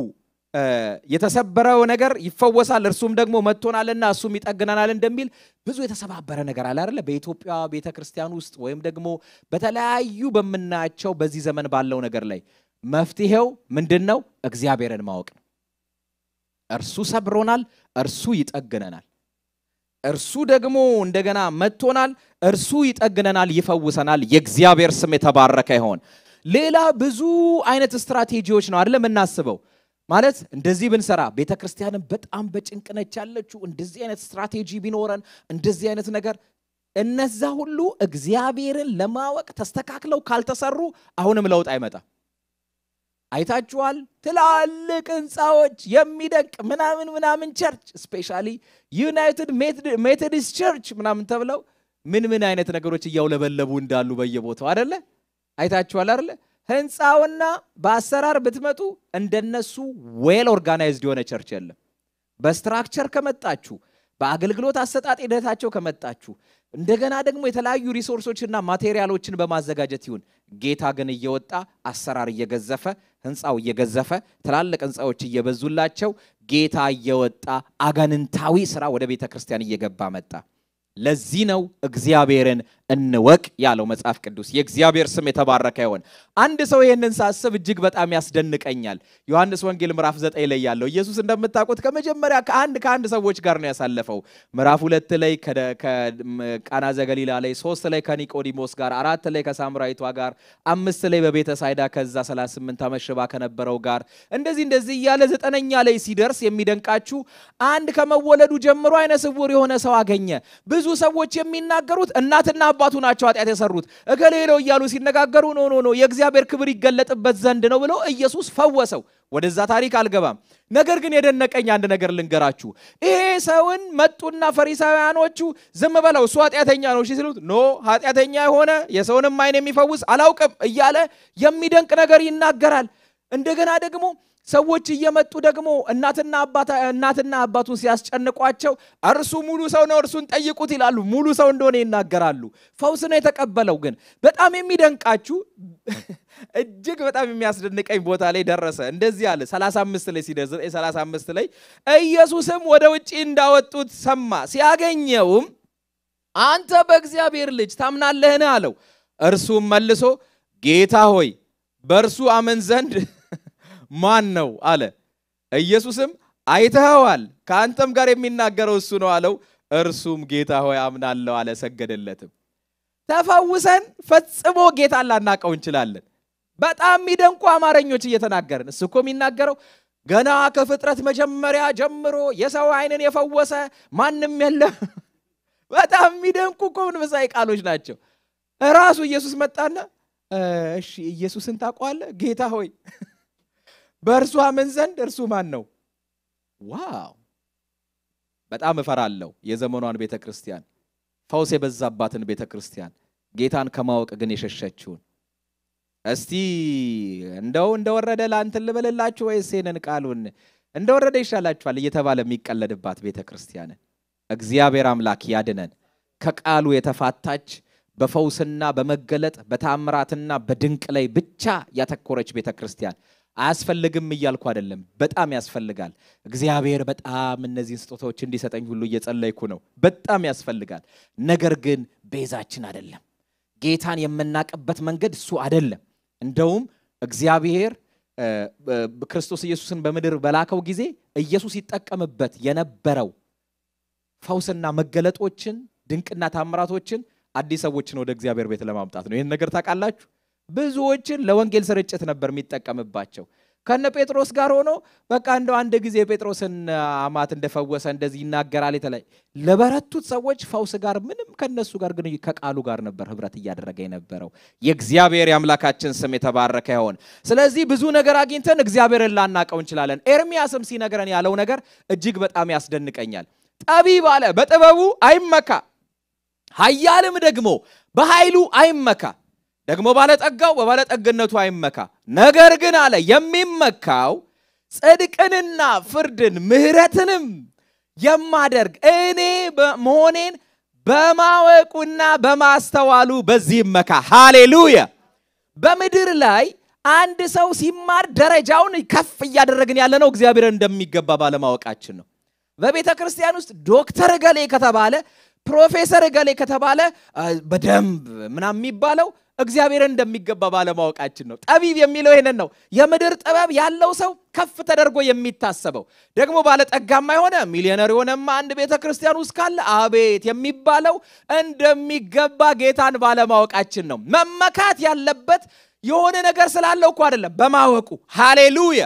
የተሰበረው ነገር ይፈወሳል፣ እርሱም ደግሞ መጥቶናልና እሱም ይጠግነናል እንደሚል ብዙ የተሰባበረ ነገር አለ አይደለ? በኢትዮጵያ ቤተ ክርስቲያን ውስጥ ወይም ደግሞ በተለያዩ በምናያቸው በዚህ ዘመን ባለው ነገር ላይ መፍትሄው ምንድን ነው? እግዚአብሔርን ማወቅ ነው። እርሱ ሰብሮናል፣ እርሱ ይጠግነናል። እርሱ ደግሞ እንደገና መጥቶናል፣ እርሱ ይጠግነናል፣ ይፈውሰናል። የእግዚአብሔር ስም የተባረከ ይሆን። ሌላ ብዙ አይነት ስትራቴጂዎች ነው አይደለም የምናስበው ማለት እንደዚህ ብንሰራ ቤተ ክርስቲያንን በጣም በጭንቅ ነች ያለችው። እንደዚህ አይነት ስትራቴጂ ቢኖረን እንደዚህ አይነት ነገር እነዛ ሁሉ እግዚአብሔርን ለማወቅ ተስተካክለው ካልተሰሩ አሁንም ለውጥ አይመጣም። አይታችኋል። ትላልቅ ህንፃዎች የሚደንቅ ምናምን ምናምን ቸርች ስፔሻሊ ዩናይትድ ሜቶዲስት ቸርች ምናምን ተብለው ምን ምን አይነት ነገሮች እያውለበለቡ እንዳሉ በየቦታው አደለ? አይታችኋል አደለ? ህንፃውና በአሰራር ብትመጡ እንደነሱ ዌል ኦርጋናይዝድ የሆነ ቸርች የለም። በስትራክቸር ከመጣችሁ በአገልግሎት አሰጣጥ ሂደታቸው ከመጣችሁ እንደገና ደግሞ የተለያዩ ሪሶርሶችና ማቴሪያሎችን በማዘጋጀት ይሁን ጌታ ግን እየወጣ አሰራር እየገዘፈ ህንፃው እየገዘፈ ትላልቅ ህንፃዎች እየበዙላቸው ጌታ እየወጣ አጋንንታዊ ስራ ወደ ቤተ ክርስቲያን እየገባ መጣ። ለዚህ ነው እግዚአብሔርን እንወቅ ያለው መጽሐፍ ቅዱስ። የእግዚአብሔር ስም የተባረከ ይሆን። አንድ ሰው ይህንን ሳስብ እጅግ በጣም ያስደንቀኛል። ዮሐንስ ወንጌል ምዕራፍ ዘጠኝ ላይ ያለው ኢየሱስ እንደምታውቁት ከመጀመሪያ ከአንድ ከአንድ ሰዎች ጋር ነው ያሳለፈው። ምዕራፍ ሁለት ላይ ከቃና ዘገሊላ ላይ፣ ሶስት ላይ ከኒቆዲሞስ ጋር፣ አራት ላይ ከሳምራዊቷ ጋር፣ አምስት ላይ በቤተ ሳይዳ ከዛ 38 ዓመት ሽባ ከነበረው ጋር እንደዚህ እንደዚህ እያለ ዘጠነኛ ላይ ሲደርስ የሚደንቃችሁ አንድ ከመወለዱ ጀምሮ አይነ ስውር የሆነ ሰው አገኘ። ብዙ ሰዎች የሚናገሩት እናትና አባቱ ናቸው ኃጢአት የሰሩት እገሌ ነው እያሉ ሲነጋገሩ ኖ ኖ ኖ የእግዚአብሔር ክብር ይገለጥበት ዘንድ ነው ብሎ ኢየሱስ ፈወሰው። ወደዛ ታሪክ አልገባም። ነገር ግን የደነቀኝ አንድ ነገር ልንገራችሁ። ይሄ ሰውን መጡና ፈሪሳውያኖቹ ዝም በለው እሱ ኃጢአተኛ ነው ሲሉት ኖ ኃጢአተኛ የሆነ የሰውንም ዓይን የሚፈውስ አላውቅም እያለ የሚደንቅ ነገር ይናገራል። እንደገና ደግሞ ሰዎች እየመጡ ደግሞ እናትና እናትና አባቱን ሲያስጨንቋቸው እርሱ ሙሉ ሰው ነው እርሱን ጠይቁት ይላሉ። ሙሉ ሰው እንደሆነ ይናገራሉ። ፈውስ ነው የተቀበለው። ግን በጣም የሚደንቃችሁ እጅግ በጣም የሚያስደንቀኝ ቦታ ላይ ደረሰ። እንደዚህ አለ 35 ላይ ሲደርስ 35 ላይ ኢየሱስም ወደ ውጭ እንዳወጡት ሰማ። ሲያገኘውም አንተ በእግዚአብሔር ልጅ ታምናለህን አለው። እርሱም መልሶ ጌታ ሆይ በእርሱ አመን ዘንድ ማን ነው አለ። ኢየሱስም አይተኸዋል፣ ከአንተም ጋር የሚናገረው እሱ ነው አለው። እርሱም ጌታ ሆይ አምናለሁ አለ፣ ሰገደለትም። ተፈውሰን ፈጽሞ ጌታን ላናቀው እንችላለን። በጣም የሚደንቁ አማርኞች እየተናገርን እሱ እኮ የሚናገረው ገና ከፍጥረት መጀመሪያ ጀምሮ የሰው ዓይንን የፈወሰ ማንም የለም። በጣም የሚደንቁ እኮ መንፈሳዊ ቃሎች ናቸው። ራሱ ኢየሱስ መጣና እሺ ኢየሱስን ታውቀዋለህ? ጌታ ሆይ በእርሱ አምን ዘንድ እርሱ ማን ነው? ዋው! በጣም እፈራለሁ የዘመኗን ቤተ ክርስቲያን፣ ፈውስ የበዛባትን ቤተ ክርስቲያን፣ ጌታን ከማወቅ ግን የሸሸችውን። እስቲ እንደው እንደወረደ ለአንትን ልበልላችሁ ወይስ ይህንን ቃሉን እንደወረደ ይሻላችኋል እየተባለ የሚቀለድባት ቤተ ክርስቲያንን እግዚአብሔር አምላክ ያድነን። ከቃሉ የተፋታች በፈውስና በመገለጥ በታምራትና በድንቅ ላይ ብቻ ያተኮረች ቤተ ክርስቲያን አያስፈልግም እያልኩ አይደለም። በጣም ያስፈልጋል። እግዚአብሔር በጣም እነዚህን ስጦታዎች እንዲሰጠኝ ሁሉ እየጸለይኩ ነው። በጣም ያስፈልጋል። ነገር ግን ቤዛችን አይደለም። ጌታን የምናቅበት መንገድ እሱ አይደለም። እንደውም እግዚአብሔር ክርስቶስ ኢየሱስን በምድር በላከው ጊዜ ኢየሱስ ይጠቀምበት የነበረው ፈውስና መገለጦችን ድንቅና ታምራቶችን አዲስ ሰዎችን ወደ እግዚአብሔር ቤት ለማምጣት ነው። ይህን ነገር ታውቃላችሁ። ብዙዎችን ለወንጌል ስርጭት ነበር የሚጠቀምባቸው። ከነ ጴጥሮስ ጋር ሆኖ በቃ እንደው አንድ ጊዜ ጴጥሮስን አማት እንደፈወሰ እንደዚህ ይናገራል። የተለያየ ለበረቱት ሰዎች ፈውስ ጋር ምንም ከነሱ ጋር ግን ከቃሉ ጋር ነበር ህብረት እያደረገ የነበረው። የእግዚአብሔር የአምላካችን ስም የተባረከ ይሆን። ስለዚህ ብዙ ነገር አግኝተን እግዚአብሔርን ላናቀው እንችላለን። ኤርሚያስም ሲነግረን ያለው ነገር እጅግ በጣም ያስደንቀኛል። ጠቢብ አለ በጥበቡ አይመካ፣ ኃያልም ደግሞ በኃይሉ አይመካ ደግሞ ባለጠጋው በባለጠግነቱ አይመካ። ነገር ግን አለ የሚመካው ጽድቅንና ፍርድን ምሕረትንም የማደርግ እኔ መሆኔን በማወቁና በማስተዋሉ በዚህ ይመካ። ሃሌሉያ! በምድር ላይ አንድ ሰው ሲማር ደረጃውን ከፍ እያደረግን ያለ ነው እግዚአብሔርን እንደሚገባ ባለማወቃችን ነው። በቤተ ክርስቲያን ውስጥ ዶክተር ገሌ ከተባለ ፕሮፌሰር ገሌ ከተባለ በደንብ ምናምን የሚባለው እግዚአብሔርን እንደሚገባ ባለማወቃችን ነው። ጠቢብ የሚለው ይሄንን ነው። የምድር ጥበብ ያለው ሰው ከፍ ተደርጎ የሚታሰበው ደግሞ ባለጠጋማ የሆነ ሚሊዮነር የሆነማ አንድ ቤተ ክርስቲያን ውስጥ ካለ አቤት የሚባለው እንደሚገባ ጌታን ባለማወቃችን ነው። መመካት ያለበት የሆነ ነገር ስላለው እኮ አይደለም፣ በማወቁ ሃሌሉያ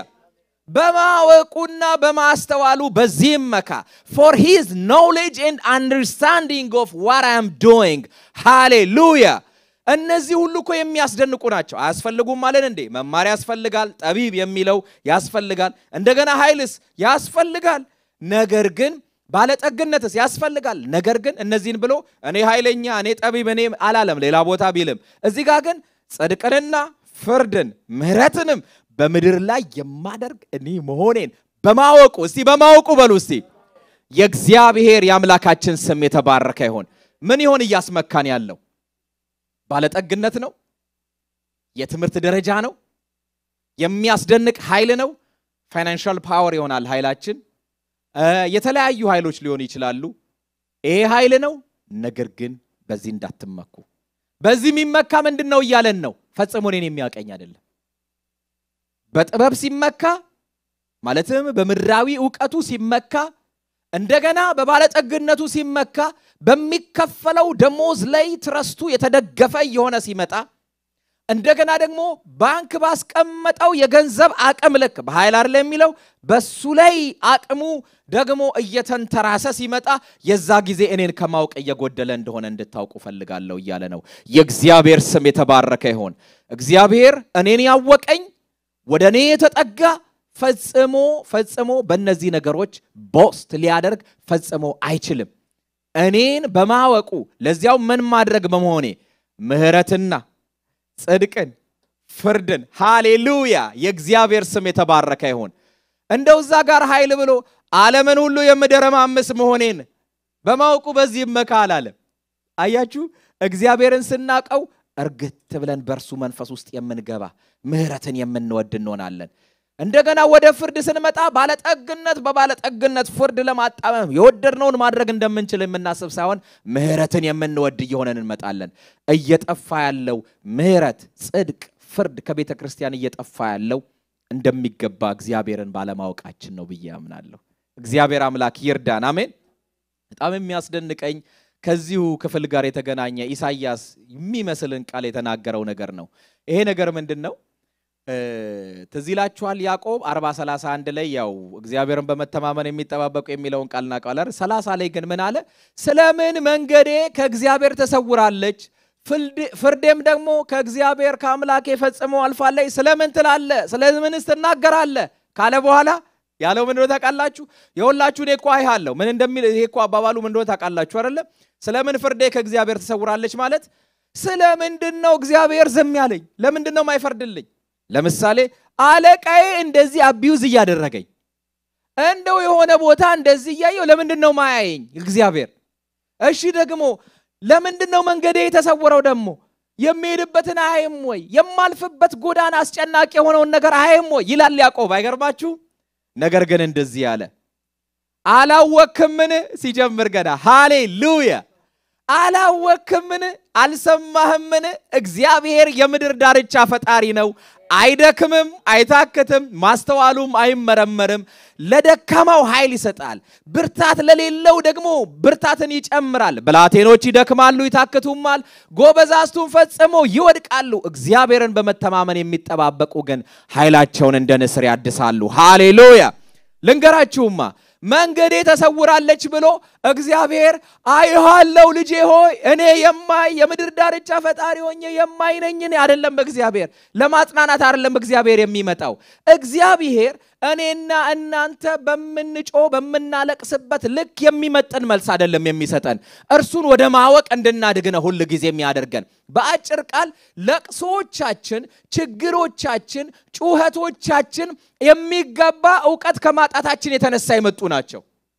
በማወቁና በማስተዋሉ በዚህም መካ ፎር ሂዝ ኖሌጅ ኤንድ አንደርስታንዲንግ ኦፍ ዋት አም ዶይንግ ሃሌሉያ። እነዚህ ሁሉ እኮ የሚያስደንቁ ናቸው። አያስፈልጉም ማለት እንዴ? መማር ያስፈልጋል። ጠቢብ የሚለው ያስፈልጋል። እንደገና ኃይልስ ያስፈልጋል። ነገር ግን ባለጠግነትስ ያስፈልጋል። ነገር ግን እነዚህን ብሎ እኔ ኃይለኛ፣ እኔ ጠቢብ፣ እኔ አላለም ሌላ ቦታ ቢልም እዚህ ጋር ግን ጽድቅንና ፍርድን ምሕረትንም በምድር ላይ የማደርግ እኔ መሆኔን በማወቁ እስቲ በማወቁ በሉ እስቲ የእግዚአብሔር የአምላካችን ስም የተባረከ ይሆን። ምን ይሆን እያስመካን ያለው? ባለጠግነት ነው? የትምህርት ደረጃ ነው? የሚያስደንቅ ኃይል ነው? ፋይናንሻል ፓወር ይሆናል ኃይላችን። የተለያዩ ኃይሎች ሊሆኑ ይችላሉ። ይሄ ኃይል ነው። ነገር ግን በዚህ እንዳትመኩ። በዚህ የሚመካ ምንድን ነው እያለን ነው? ፈጽሞ እኔን የሚያውቀኝ አይደለም። በጥበብ ሲመካ ማለትም በምድራዊ እውቀቱ ሲመካ እንደገና በባለጠግነቱ ሲመካ በሚከፈለው ደሞዝ ላይ ትረስቱ የተደገፈ እየሆነ ሲመጣ እንደገና ደግሞ ባንክ ባስቀመጠው የገንዘብ አቅም ልክ በኃይል አይደለ የሚለው በሱ ላይ አቅሙ ደግሞ እየተንተራሰ ሲመጣ የዛ ጊዜ እኔን ከማወቅ እየጎደለ እንደሆነ እንድታውቁ ፈልጋለሁ እያለ ነው። የእግዚአብሔር ስም የተባረከ ይሆን። እግዚአብሔር እኔን ያወቀኝ ወደ እኔ የተጠጋ ፈጽሞ ፈጽሞ በእነዚህ ነገሮች ቦስት ሊያደርግ ፈጽሞ አይችልም። እኔን በማወቁ ለዚያው ምን ማድረግ በመሆኔ ምሕረትና ጽድቅን ፍርድን፣ ሃሌሉያ የእግዚአብሔር ስም የተባረከ ይሁን። እንደው እዛ ጋር ኃይል ብሎ ዓለምን ሁሉ የምደረማምስ መሆኔን በማወቁ በዚህ ይመካ አላለም። አያችሁ እግዚአብሔርን ስናቀው እርግት ብለን በእርሱ መንፈስ ውስጥ የምንገባ ምሕረትን የምንወድ እንሆናለን። እንደገና ወደ ፍርድ ስንመጣ ባለጠግነት በባለጠግነት ፍርድ ለማጣመም የወደድነውን ማድረግ እንደምንችል የምናስብ ሳይሆን ምሕረትን የምንወድ እየሆነን እንመጣለን። እየጠፋ ያለው ምሕረት፣ ጽድቅ፣ ፍርድ ከቤተ ክርስቲያን እየጠፋ ያለው እንደሚገባ እግዚአብሔርን ባለማወቃችን ነው ብዬ አምናለሁ። እግዚአብሔር አምላክ ይርዳን። አሜን። በጣም የሚያስደንቀኝ ከዚሁ ክፍል ጋር የተገናኘ ኢሳይያስ የሚመስልን ቃል የተናገረው ነገር ነው። ይሄ ነገር ምንድን ነው? ትዝ ይላችኋል ያዕቆብ 40 31 ላይ ያው እግዚአብሔርን በመተማመን የሚጠባበቁ የሚለውን ቃል እናውቃለን። 30 ላይ ግን ምን አለ? ስለምን መንገዴ ከእግዚአብሔር ተሰውራለች፣ ፍርዴም ደግሞ ከእግዚአብሔር ከአምላኬ ፈጽሞ አልፋለች። ስለምን ትላለ? ስለምንስ ትናገራለ? ካለ በኋላ ያለው ምን እንደሆነ ታውቃላችሁ? የሁላችሁ እኔ እኮ አይሃለሁ ምን እንደሚል ይሄ እኮ አባባሉ ምን እንደሆነ ታውቃላችሁ አይደለም? ስለምን ፍርዴ ከእግዚአብሔር ተሰውራለች ማለት ስለምንድን ነው እግዚአብሔር ዝም ያለኝ? ለምንድን ነው የማይፈርድልኝ? ለምሳሌ አለቃዬ እንደዚህ አቢዩዝ እያደረገኝ እንደው የሆነ ቦታ እንደዚህ እያየው ለምንድን ነው ማያየኝ እግዚአብሔር? እሺ ደግሞ ለምንድን ነው መንገዴ የተሰወረው? ደግሞ የሚሄድበትን አያይም ወይ? የማልፍበት ጎዳና አስጨናቂ የሆነውን ነገር አያይም ወይ? ይላል ያዕቆብ። አይገርማችሁ? ነገር ግን እንደዚህ አለ፣ አላወክምን? ሲጀምር ገና ሃሌሉያ አላወክምን? አልሰማህምን? እግዚአብሔር የምድር ዳርቻ ፈጣሪ ነው። አይደክምም፣ አይታክትም፣ ማስተዋሉም አይመረመርም። ለደካማው ኃይል ይሰጣል፣ ብርታት ለሌለው ደግሞ ብርታትን ይጨምራል። ብላቴኖች ይደክማሉ፣ ይታክቱማል፣ ጎበዛዝቱን ፈጽሞ ይወድቃሉ። እግዚአብሔርን በመተማመን የሚጠባበቁ ግን ኃይላቸውን እንደ ንስር ያድሳሉ። ሃሌሉያ ልንገራችሁማ መንገዴ ተሰውራለች ብሎ እግዚአብሔር አይሃለው ልጄ ሆይ እኔ የማይ የምድር ዳርቻ ፈጣሪ ሆኜ የማይ ነኝ። እኔ አይደለም እግዚአብሔር ለማጽናናት አይደለም እግዚአብሔር የሚመጣው እግዚአብሔር እኔና እናንተ በምንጮ በምናለቅስበት ልክ የሚመጥን መልስ አይደለም የሚሰጠን። እርሱን ወደ ማወቅ እንድናድግ ነው ሁል ጊዜ የሚያደርገን። በአጭር ቃል ለቅሶዎቻችን፣ ችግሮቻችን፣ ጩኸቶቻችን የሚገባ እውቀት ከማጣታችን የተነሳ የመጡ ናቸው።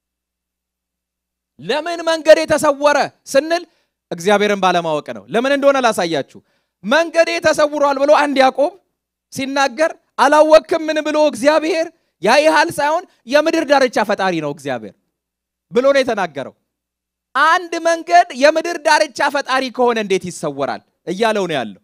ለምን መንገዴ ተሰወረ ስንል እግዚአብሔርን ባለማወቅ ነው። ለምን እንደሆነ ላሳያችሁ። መንገዴ ተሰውሯል ብሎ አንድ ያዕቆብ ሲናገር አላወክም ምን ብሎ እግዚአብሔር ያይሃል ሳይሆን የምድር ዳርቻ ፈጣሪ ነው እግዚአብሔር ብሎ ነው የተናገረው። አንድ መንገድ የምድር ዳርቻ ፈጣሪ ከሆነ እንዴት ይሰወራል እያለው ነው ያለው።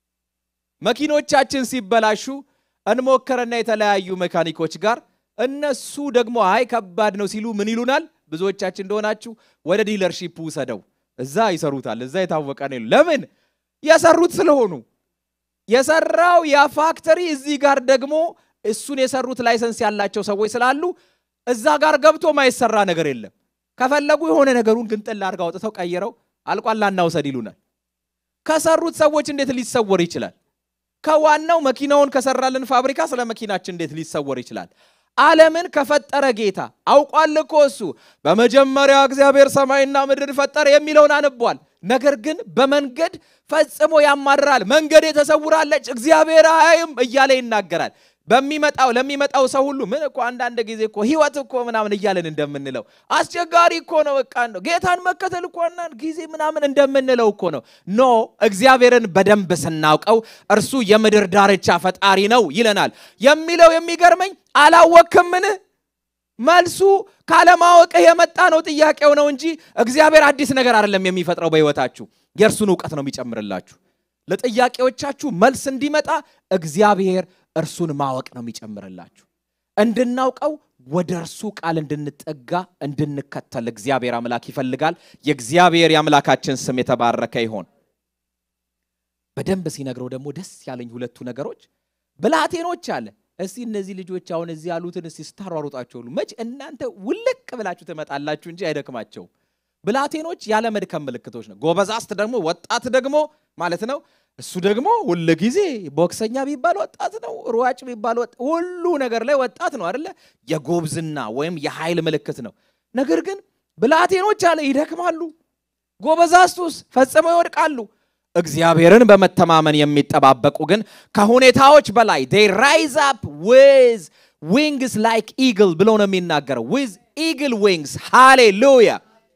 መኪኖቻችን ሲበላሹ እንሞከረና የተለያዩ ሜካኒኮች ጋር እነሱ ደግሞ አይ ከባድ ነው ሲሉ ምን ይሉናል? ብዙዎቻችን እንደሆናችሁ ወደ ዲለርሺፕ ውሰደው፣ እዛ ይሰሩታል። እዛ የታወቀ ነው። ለምን የሰሩት ስለሆኑ የሰራው ያ ፋክተሪ እዚህ ጋር ደግሞ እሱን የሰሩት ላይሰንስ ያላቸው ሰዎች ስላሉ እዛ ጋር ገብቶ ማይሰራ ነገር የለም። ከፈለጉ የሆነ ነገሩን ግንጥል አድርገው አውጥተው ቀይረው አልቋላ እናውሰድ ይሉናል። ከሰሩት ሰዎች እንዴት ሊሰወር ይችላል? ከዋናው መኪናውን ከሰራልን ፋብሪካ ስለ መኪናችን እንዴት ሊሰወር ይችላል? ዓለምን ከፈጠረ ጌታ አውቋል እኮ እሱ በመጀመሪያ እግዚአብሔር ሰማይና ምድርን ፈጠረ የሚለውን አንቧል። ነገር ግን በመንገድ ፈጽሞ ያማርራል። መንገድ ተሰውራለች፣ እግዚአብሔር አያይም እያለ ይናገራል። በሚመጣው ለሚመጣው ሰው ሁሉ ምን እኮ አንዳንድ ጊዜ እኮ ህይወት እኮ ምናምን እያለን እንደምንለው አስቸጋሪ እኮ ነው። በቃ ነው ጌታን መከተል እኮ አንዳንድ ጊዜ ምናምን እንደምንለው እኮ ነው። ኖ እግዚአብሔርን በደንብ ስናውቀው እርሱ የምድር ዳርቻ ፈጣሪ ነው ይለናል። የሚለው የሚገርመኝ አላወክምን? መልሱ ካለማወቅህ የመጣ ነው ጥያቄው ነው እንጂ እግዚአብሔር አዲስ ነገር አይደለም የሚፈጥረው በህይወታችሁ የእርሱን እውቀት ነው የሚጨምርላችሁ። ለጥያቄዎቻችሁ መልስ እንዲመጣ እግዚአብሔር እርሱን ማወቅ ነው የሚጨምርላችሁ። እንድናውቀው ወደ እርሱ ቃል እንድንጠጋ እንድንከተል እግዚአብሔር አምላክ ይፈልጋል። የእግዚአብሔር የአምላካችን ስም የተባረከ ይሆን። በደንብ ሲነግረው ደግሞ ደስ ያለኝ ሁለቱ ነገሮች ብላቴኖች አለ። እስቲ እነዚህ ልጆች አሁን እዚህ ያሉትን እስቲ ስታሯሩጣቸው ሁሉ መች እናንተ ውልቅ ብላችሁ ትመጣላችሁ እንጂ አይደክማቸውም። ብላቴኖች ያለ መድከም ምልክቶች ነው። ጎበዛዝት ደግሞ ወጣት ደግሞ ማለት ነው እሱ ደግሞ ሁል ጊዜ ቦክሰኛ ቢባል ወጣት ነው፣ ሯጭ ቢባል ሁሉ ነገር ላይ ወጣት ነው አደለ? የጎብዝና ወይም የኃይል ምልክት ነው። ነገር ግን ብላቴኖች አለ ይደክማሉ፣ ጎበዛዝቱስ ፈጽመው ይወድቃሉ። እግዚአብሔርን በመተማመን የሚጠባበቁ ግን ከሁኔታዎች በላይ they rise up with wings like eagle ብሎ ነው የሚናገረው with eagle wings ሃሌሉያ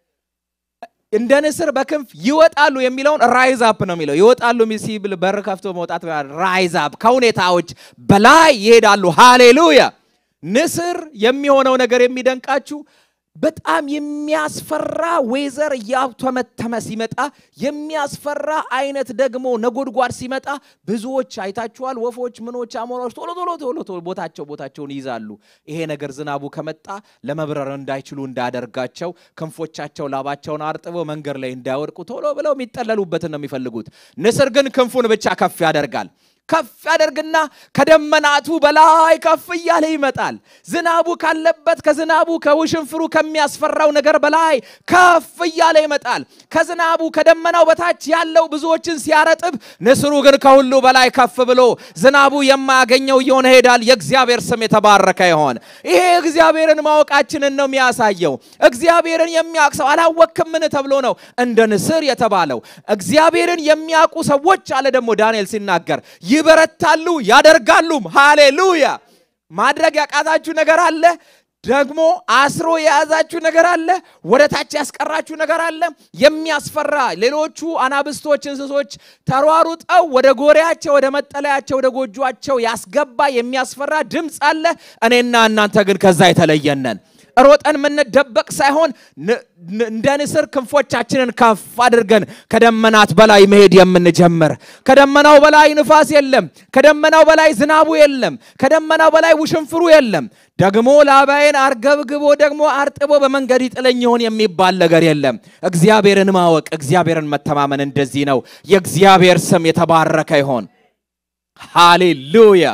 እንደ ንስር በክንፍ ይወጣሉ የሚለውን ራይዝ አፕ ነው የሚለው። ይወጣሉ ሲብል በር ከፍቶ መውጣት ራይዝ አፕ ከሁኔታዎች በላይ ይሄዳሉ። ሃሌሉያ። ንስር የሚሆነው ነገር የሚደንቃችሁ በጣም የሚያስፈራ ዌዘር እያተመተመ ሲመጣ የሚያስፈራ አይነት ደግሞ ነጎድጓድ ሲመጣ ብዙዎች አይታችኋል። ወፎች፣ ምኖች፣ አሞራዎች ቶሎ ቶሎ ቶሎ ቶሎ ቦታቸው ቦታቸውን ይይዛሉ። ይሄ ነገር ዝናቡ ከመጣ ለመብረር እንዳይችሉ እንዳያደርጋቸው ክንፎቻቸው ላባቸውን አርጥበው መንገድ ላይ እንዳይወድቁ ቶሎ ብለው የሚጠለሉበትን ነው የሚፈልጉት። ንስር ግን ክንፉን ብቻ ከፍ ያደርጋል። ከፍ ያደርግና ከደመናቱ በላይ ከፍ እያለ ይመጣል። ዝናቡ ካለበት ከዝናቡ ከውሽንፍሩ ከሚያስፈራው ነገር በላይ ከፍ እያለ ይመጣል። ከዝናቡ ከደመናው በታች ያለው ብዙዎችን ሲያረጥብ፣ ንስሩ ግን ከሁሉ በላይ ከፍ ብሎ ዝናቡ የማያገኘው እየሆነ ሄዳል። የእግዚአብሔር ስም የተባረከ ይሆን። ይሄ እግዚአብሔርን ማወቃችንን ነው የሚያሳየው። እግዚአብሔርን የሚያውቅ ሰው አላወክምን ተብሎ ነው እንደ ንስር የተባለው። እግዚአብሔርን የሚያውቁ ሰዎች አለ ደግሞ ዳንኤል ሲናገር ይበረታሉ ያደርጋሉም። ሃሌሉያ። ማድረግ ያቃታችሁ ነገር አለ። ደግሞ አስሮ የያዛችሁ ነገር አለ፣ ወደ ታች ያስቀራችሁ ነገር አለ። የሚያስፈራ ሌሎቹ አናብስቶች፣ እንስሶች ተሯሩጠው ወደ ጎሪያቸው፣ ወደ መጠለያቸው፣ ወደ ጎጇቸው ያስገባ የሚያስፈራ ድምፅ አለ። እኔና እናንተ ግን ከዛ የተለየነን ሮጠን የምንደበቅ ሳይሆን እንደ ንስር ክንፎቻችንን ከፍ አድርገን ከደመናት በላይ መሄድ የምንጀምር። ከደመናው በላይ ንፋስ የለም። ከደመናው በላይ ዝናቡ የለም። ከደመናው በላይ ውሽንፍሩ የለም። ደግሞ ላባዬን አርገብግቦ ደግሞ አርጥቦ በመንገድ ይጥለኝ ይሆን የሚባል ነገር የለም። እግዚአብሔርን ማወቅ፣ እግዚአብሔርን መተማመን እንደዚህ ነው። የእግዚአብሔር ስም የተባረከ ይሆን። ሃሌሉያ!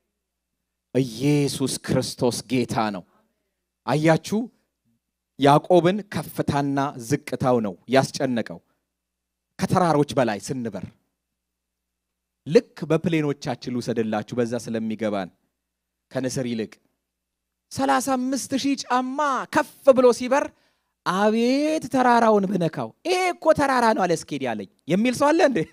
ኢየሱስ ክርስቶስ ጌታ ነው። አያችሁ፣ ያዕቆብን ከፍታና ዝቅታው ነው ያስጨነቀው። ከተራሮች በላይ ስንበር ልክ በፕሌኖቻችን ልውሰድላችሁ፣ በዛ ስለሚገባን ከንስር ይልቅ ሰላሳ አምስት ሺህ ጫማ ከፍ ብሎ ሲበር አቤት ተራራውን ብነካው፣ ይሄ እኮ ተራራ ነው አለ እስኬድ ያለኝ የሚል ሰው አለ እንዴ?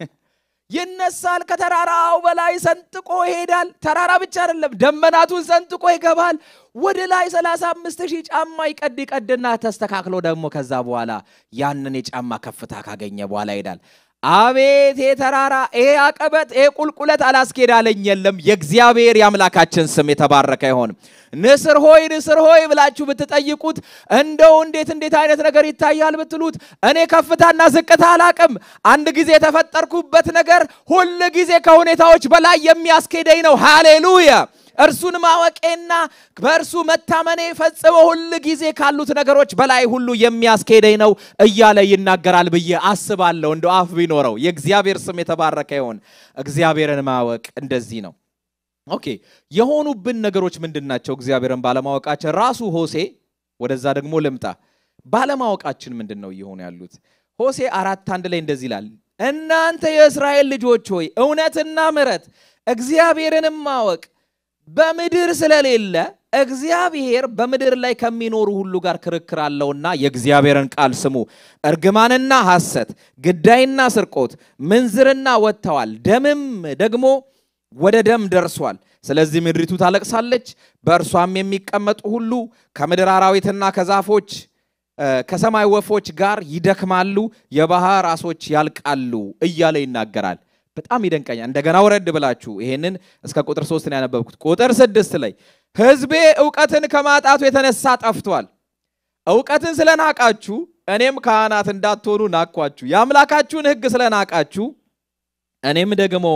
ይነሳል። ከተራራው በላይ ሰንጥቆ ይሄዳል። ተራራ ብቻ አይደለም፣ ደመናቱን ሰንጥቆ ይገባል። ወደ ላይ 35 ሺህ ጫማ ይቀድ ይቀድና ተስተካክሎ ደግሞ ከዛ በኋላ ያንን የጫማ ከፍታ ካገኘ በኋላ ይሄዳል። አቤት ይሄ ተራራ፣ ይሄ አቀበት፣ ይሄ ቁልቁለት አላስኬዳለኝ የለም። የእግዚአብሔር የአምላካችን ስም የተባረከ ይሆን። ንስር ሆይ ንስር ሆይ ብላችሁ ብትጠይቁት እንደው እንዴት እንዴት አይነት ነገር ይታያል ብትሉት እኔ ከፍታና ዝቅታ አላቅም። አንድ ጊዜ የተፈጠርኩበት ነገር ሁል ጊዜ ከሁኔታዎች በላይ የሚያስኬደኝ ነው። ሃሌሉያ! እርሱን ማወቄና በእርሱ መታመኔ ፈጽሞ ሁል ጊዜ ካሉት ነገሮች በላይ ሁሉ የሚያስኬደኝ ነው እያለ ይናገራል ብዬ አስባለሁ። እንደ አፍ ቢኖረው የእግዚአብሔር ስም የተባረከ ይሆን። እግዚአብሔርን ማወቅ እንደዚህ ነው። ኦኬ የሆኑብን ነገሮች ምንድን ናቸው? እግዚአብሔርን ባለማወቃችን ራሱ ሆሴ ወደዛ ደግሞ ልምጣ። ባለማወቃችን ምንድን ነው እየሆኑ ያሉት? ሆሴ አራት አንድ ላይ እንደዚህ ይላል፣ እናንተ የእስራኤል ልጆች ሆይ እውነትና ምሕረት እግዚአብሔርንም ማወቅ በምድር ስለሌለ እግዚአብሔር በምድር ላይ ከሚኖሩ ሁሉ ጋር ክርክር አለውና የእግዚአብሔርን ቃል ስሙ። እርግማንና ሐሰት፣ ግዳይና ስርቆት፣ ምንዝርና ወጥተዋል፣ ደምም ደግሞ ወደ ደም ደርሷል። ስለዚህ ምድሪቱ ታለቅሳለች፣ በእርሷም የሚቀመጡ ሁሉ ከምድር አራዊትና ከዛፎች ከሰማይ ወፎች ጋር ይደክማሉ፣ የባህር ዓሦች ያልቃሉ እያለ ይናገራል። በጣም ይደንቀኛል። እንደገና ወረድ ብላችሁ ይሄንን እስከ ቁጥር ሶስት ነው ያነበብኩት። ቁጥር ስድስት ላይ ሕዝቤ እውቀትን ከማጣቱ የተነሳ ጠፍቷል። እውቀትን ስለናቃችሁ እኔም ካህናት እንዳትሆኑ ናቅኳችሁ። የአምላካችሁን ሕግ ስለናቃችሁ እኔም ደግሞ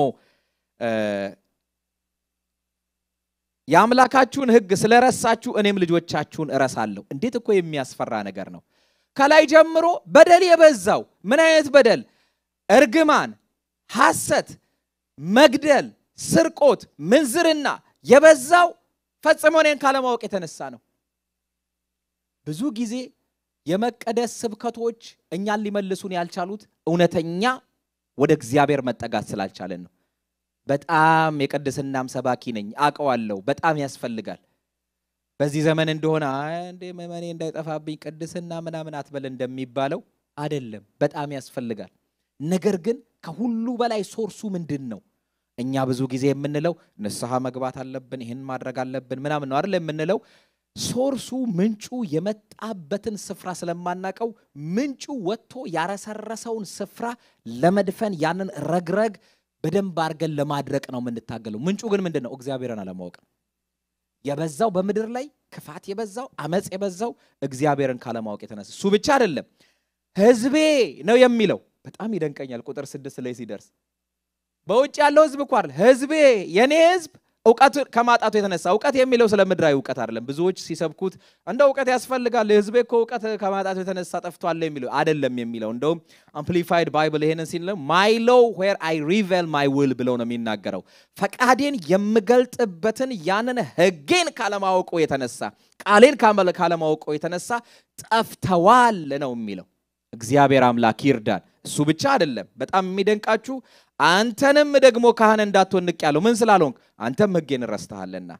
የአምላካችሁን ሕግ ስለረሳችሁ እኔም ልጆቻችሁን እረሳለሁ። እንዴት እኮ የሚያስፈራ ነገር ነው! ከላይ ጀምሮ በደል የበዛው ምን አይነት በደል? እርግማን፣ ሐሰት፣ መግደል፣ ስርቆት፣ ምንዝርና የበዛው ፈጽሞ እኔን ካለማወቅ የተነሳ ነው። ብዙ ጊዜ የመቀደስ ስብከቶች እኛን ሊመልሱን ያልቻሉት እውነተኛ ወደ እግዚአብሔር መጠጋት ስላልቻለን ነው። በጣም የቅድስናም ሰባኪ ነኝ አውቀዋለሁ። በጣም ያስፈልጋል። በዚህ ዘመን እንደሆነ እንዴ መመኔ እንዳይጠፋብኝ ቅድስና ምናምን አትበል እንደሚባለው አይደለም። በጣም ያስፈልጋል። ነገር ግን ከሁሉ በላይ ሶርሱ ምንድን ነው? እኛ ብዙ ጊዜ የምንለው ንስሐ መግባት አለብን፣ ይህን ማድረግ አለብን ምናምን ነው አይደል የምንለው። ሶርሱ ምንጩ የመጣበትን ስፍራ ስለማናቀው ምንጩ ወጥቶ ያረሰረሰውን ስፍራ ለመድፈን ያንን ረግረግ በደንብ አድርገን ለማድረቅ ነው የምንታገለው። ምንጩ ግን ምንድን ነው? እግዚአብሔርን አለማወቅ ነው። የበዛው በምድር ላይ ክፋት የበዛው አመፅ የበዛው እግዚአብሔርን ካለማወቅ የተነሳ እሱ ብቻ አይደለም፣ ሕዝቤ ነው የሚለው በጣም ይደንቀኛል። ቁጥር ስድስት ላይ ሲደርስ በውጭ ያለው ሕዝብ እኮ አይደል ሕዝቤ የኔ ሕዝብ እውቀት ከማጣቱ የተነሳ እውቀት የሚለው ስለ ምድራዊ እውቀት አይደለም። ብዙዎች ሲሰብኩት እንደ እውቀት ያስፈልጋል ሕዝቤ እኮ እውቀት ከማጣቱ የተነሳ ጠፍቷል የሚለው አይደለም የሚለው እንደውም አምፕሊፋይድ ባይብል ይሄንን ሲል ማይ ሎው ዌር አይ ሪቬል ማይ ዊል ብለው ነው የሚናገረው። ፈቃዴን የምገልጥበትን ያንን ሕጌን ካለማወቁ የተነሳ ቃሌን ካለማወቁ የተነሳ ጠፍተዋል ነው የሚለው። እግዚአብሔር አምላክ ይርዳን። እሱ ብቻ አይደለም። በጣም የሚደንቃችሁ አንተንም ደግሞ ካህን እንዳትሆን ንቅ ያለው ምን ስላልሆንክ አንተም ሕጌን ረስተሃልና።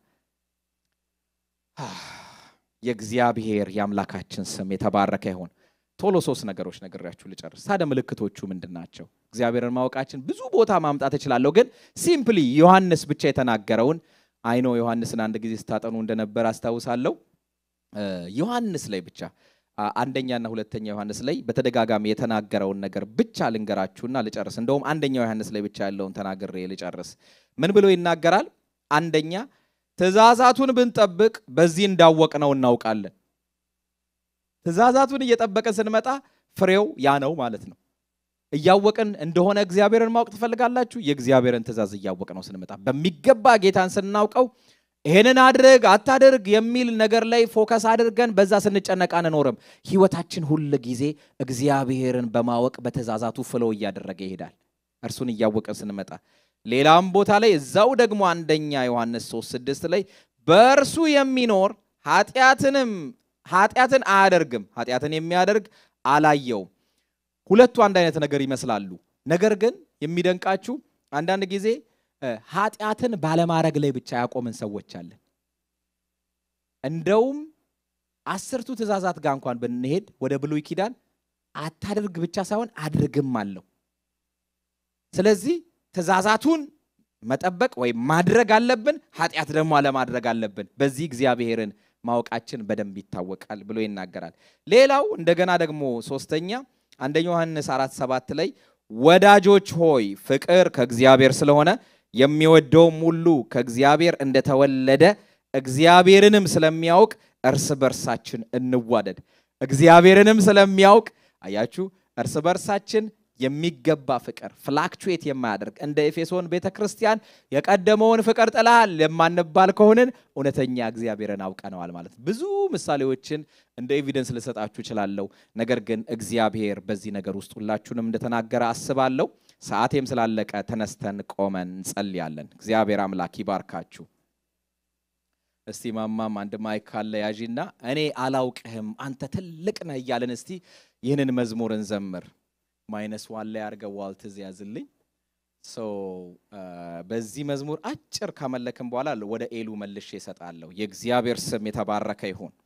የእግዚአብሔር የአምላካችን ስም የተባረከ ይሆን። ቶሎ ሶስት ነገሮች ነግሬያችሁ ልጨርስ። ታዲያ ምልክቶቹ ምንድን ናቸው? እግዚአብሔርን ማወቃችን ብዙ ቦታ ማምጣት እችላለሁ፣ ግን ሲምፕሊ ዮሐንስ ብቻ የተናገረውን አይኖ ዮሐንስን አንድ ጊዜ ስታጠኑ እንደነበር አስታውሳለሁ። ዮሐንስ ላይ ብቻ አንደኛና ሁለተኛ ዮሐንስ ላይ በተደጋጋሚ የተናገረውን ነገር ብቻ ልንገራችሁና ልጨርስ። እንደውም አንደኛው ዮሐንስ ላይ ብቻ ያለውን ተናግሬ ልጨርስ። ምን ብሎ ይናገራል? አንደኛ ትእዛዛቱን ብንጠብቅ በዚህ እንዳወቅነው እናውቃለን። ትእዛዛቱን እየጠበቅን ስንመጣ ፍሬው ያ ነው ማለት ነው። እያወቅን እንደሆነ እግዚአብሔርን ማወቅ ትፈልጋላችሁ? የእግዚአብሔርን ትእዛዝ እያወቅ ነው ስንመጣ በሚገባ ጌታን ስናውቀው ይሄንን አድርግ አታድርግ የሚል ነገር ላይ ፎከስ አድርገን በዛ ስንጨነቅ አንኖርም። ህይወታችን ሁል ጊዜ እግዚአብሔርን በማወቅ በትእዛዛቱ ፍለው እያደረገ ይሄዳል። እርሱን እያወቅን ስንመጣ ሌላም ቦታ ላይ እዛው ደግሞ አንደኛ ዮሐንስ 3 ስድስት ላይ በእርሱ የሚኖር ኃጢአትንም ኃጢአትን አያደርግም፣ ኃጢአትን የሚያደርግ አላየውም። ሁለቱ አንድ አይነት ነገር ይመስላሉ። ነገር ግን የሚደንቃችሁ አንዳንድ ጊዜ ኃጢአትን ባለማድረግ ላይ ብቻ ያቆምን ሰዎች አለን። እንደውም አስርቱ ትእዛዛት ጋር እንኳን ብንሄድ ወደ ብሉይ ኪዳን አታድርግ ብቻ ሳይሆን አድርግም አለው። ስለዚህ ትእዛዛቱን መጠበቅ ወይም ማድረግ አለብን፣ ኃጢአት ደግሞ አለማድረግ አለብን። በዚህ እግዚአብሔርን ማወቃችን በደንብ ይታወቃል ብሎ ይናገራል። ሌላው እንደገና ደግሞ ሶስተኛ አንደኛ ዮሐንስ አራት ሰባት ላይ ወዳጆች ሆይ ፍቅር ከእግዚአብሔር ስለሆነ የሚወደውም ሁሉ ከእግዚአብሔር እንደተወለደ እግዚአብሔርንም ስለሚያውቅ እርስ በርሳችን እንዋደድ። እግዚአብሔርንም ስለሚያውቅ አያችሁ፣ እርስ በርሳችን የሚገባ ፍቅር ፍላክቹዌት የማያደርግ እንደ ኤፌሶን ቤተ ክርስቲያን የቀደመውን ፍቅር ጥለሃል የማንባል ከሆንን እውነተኛ እግዚአብሔርን አውቀነዋል ማለት ነው። ብዙ ምሳሌዎችን እንደ ኤቪደንስ ልሰጣችሁ እችላለሁ። ነገር ግን እግዚአብሔር በዚህ ነገር ውስጥ ሁላችሁንም እንደተናገረ አስባለሁ። ሰዓቴም ስላለቀ ተነስተን ቆመን እንጸልያለን። እግዚአብሔር አምላክ ይባርካችሁ። እስቲ ማማም አንድ ማይክ ካለ ያዢና እኔ አላውቅህም አንተ ትልቅ ነህ እያለን እስቲ ይህንን መዝሙር እንዘምር። ማይነስ ዋን ላይ አድርገው ዋልትዝ ያዝልኝ። በዚህ መዝሙር አጭር ካመለክን በኋላ ወደ ኤሉ መልሼ እሰጣለሁ። የእግዚአብሔር ስም የተባረከ ይሁን።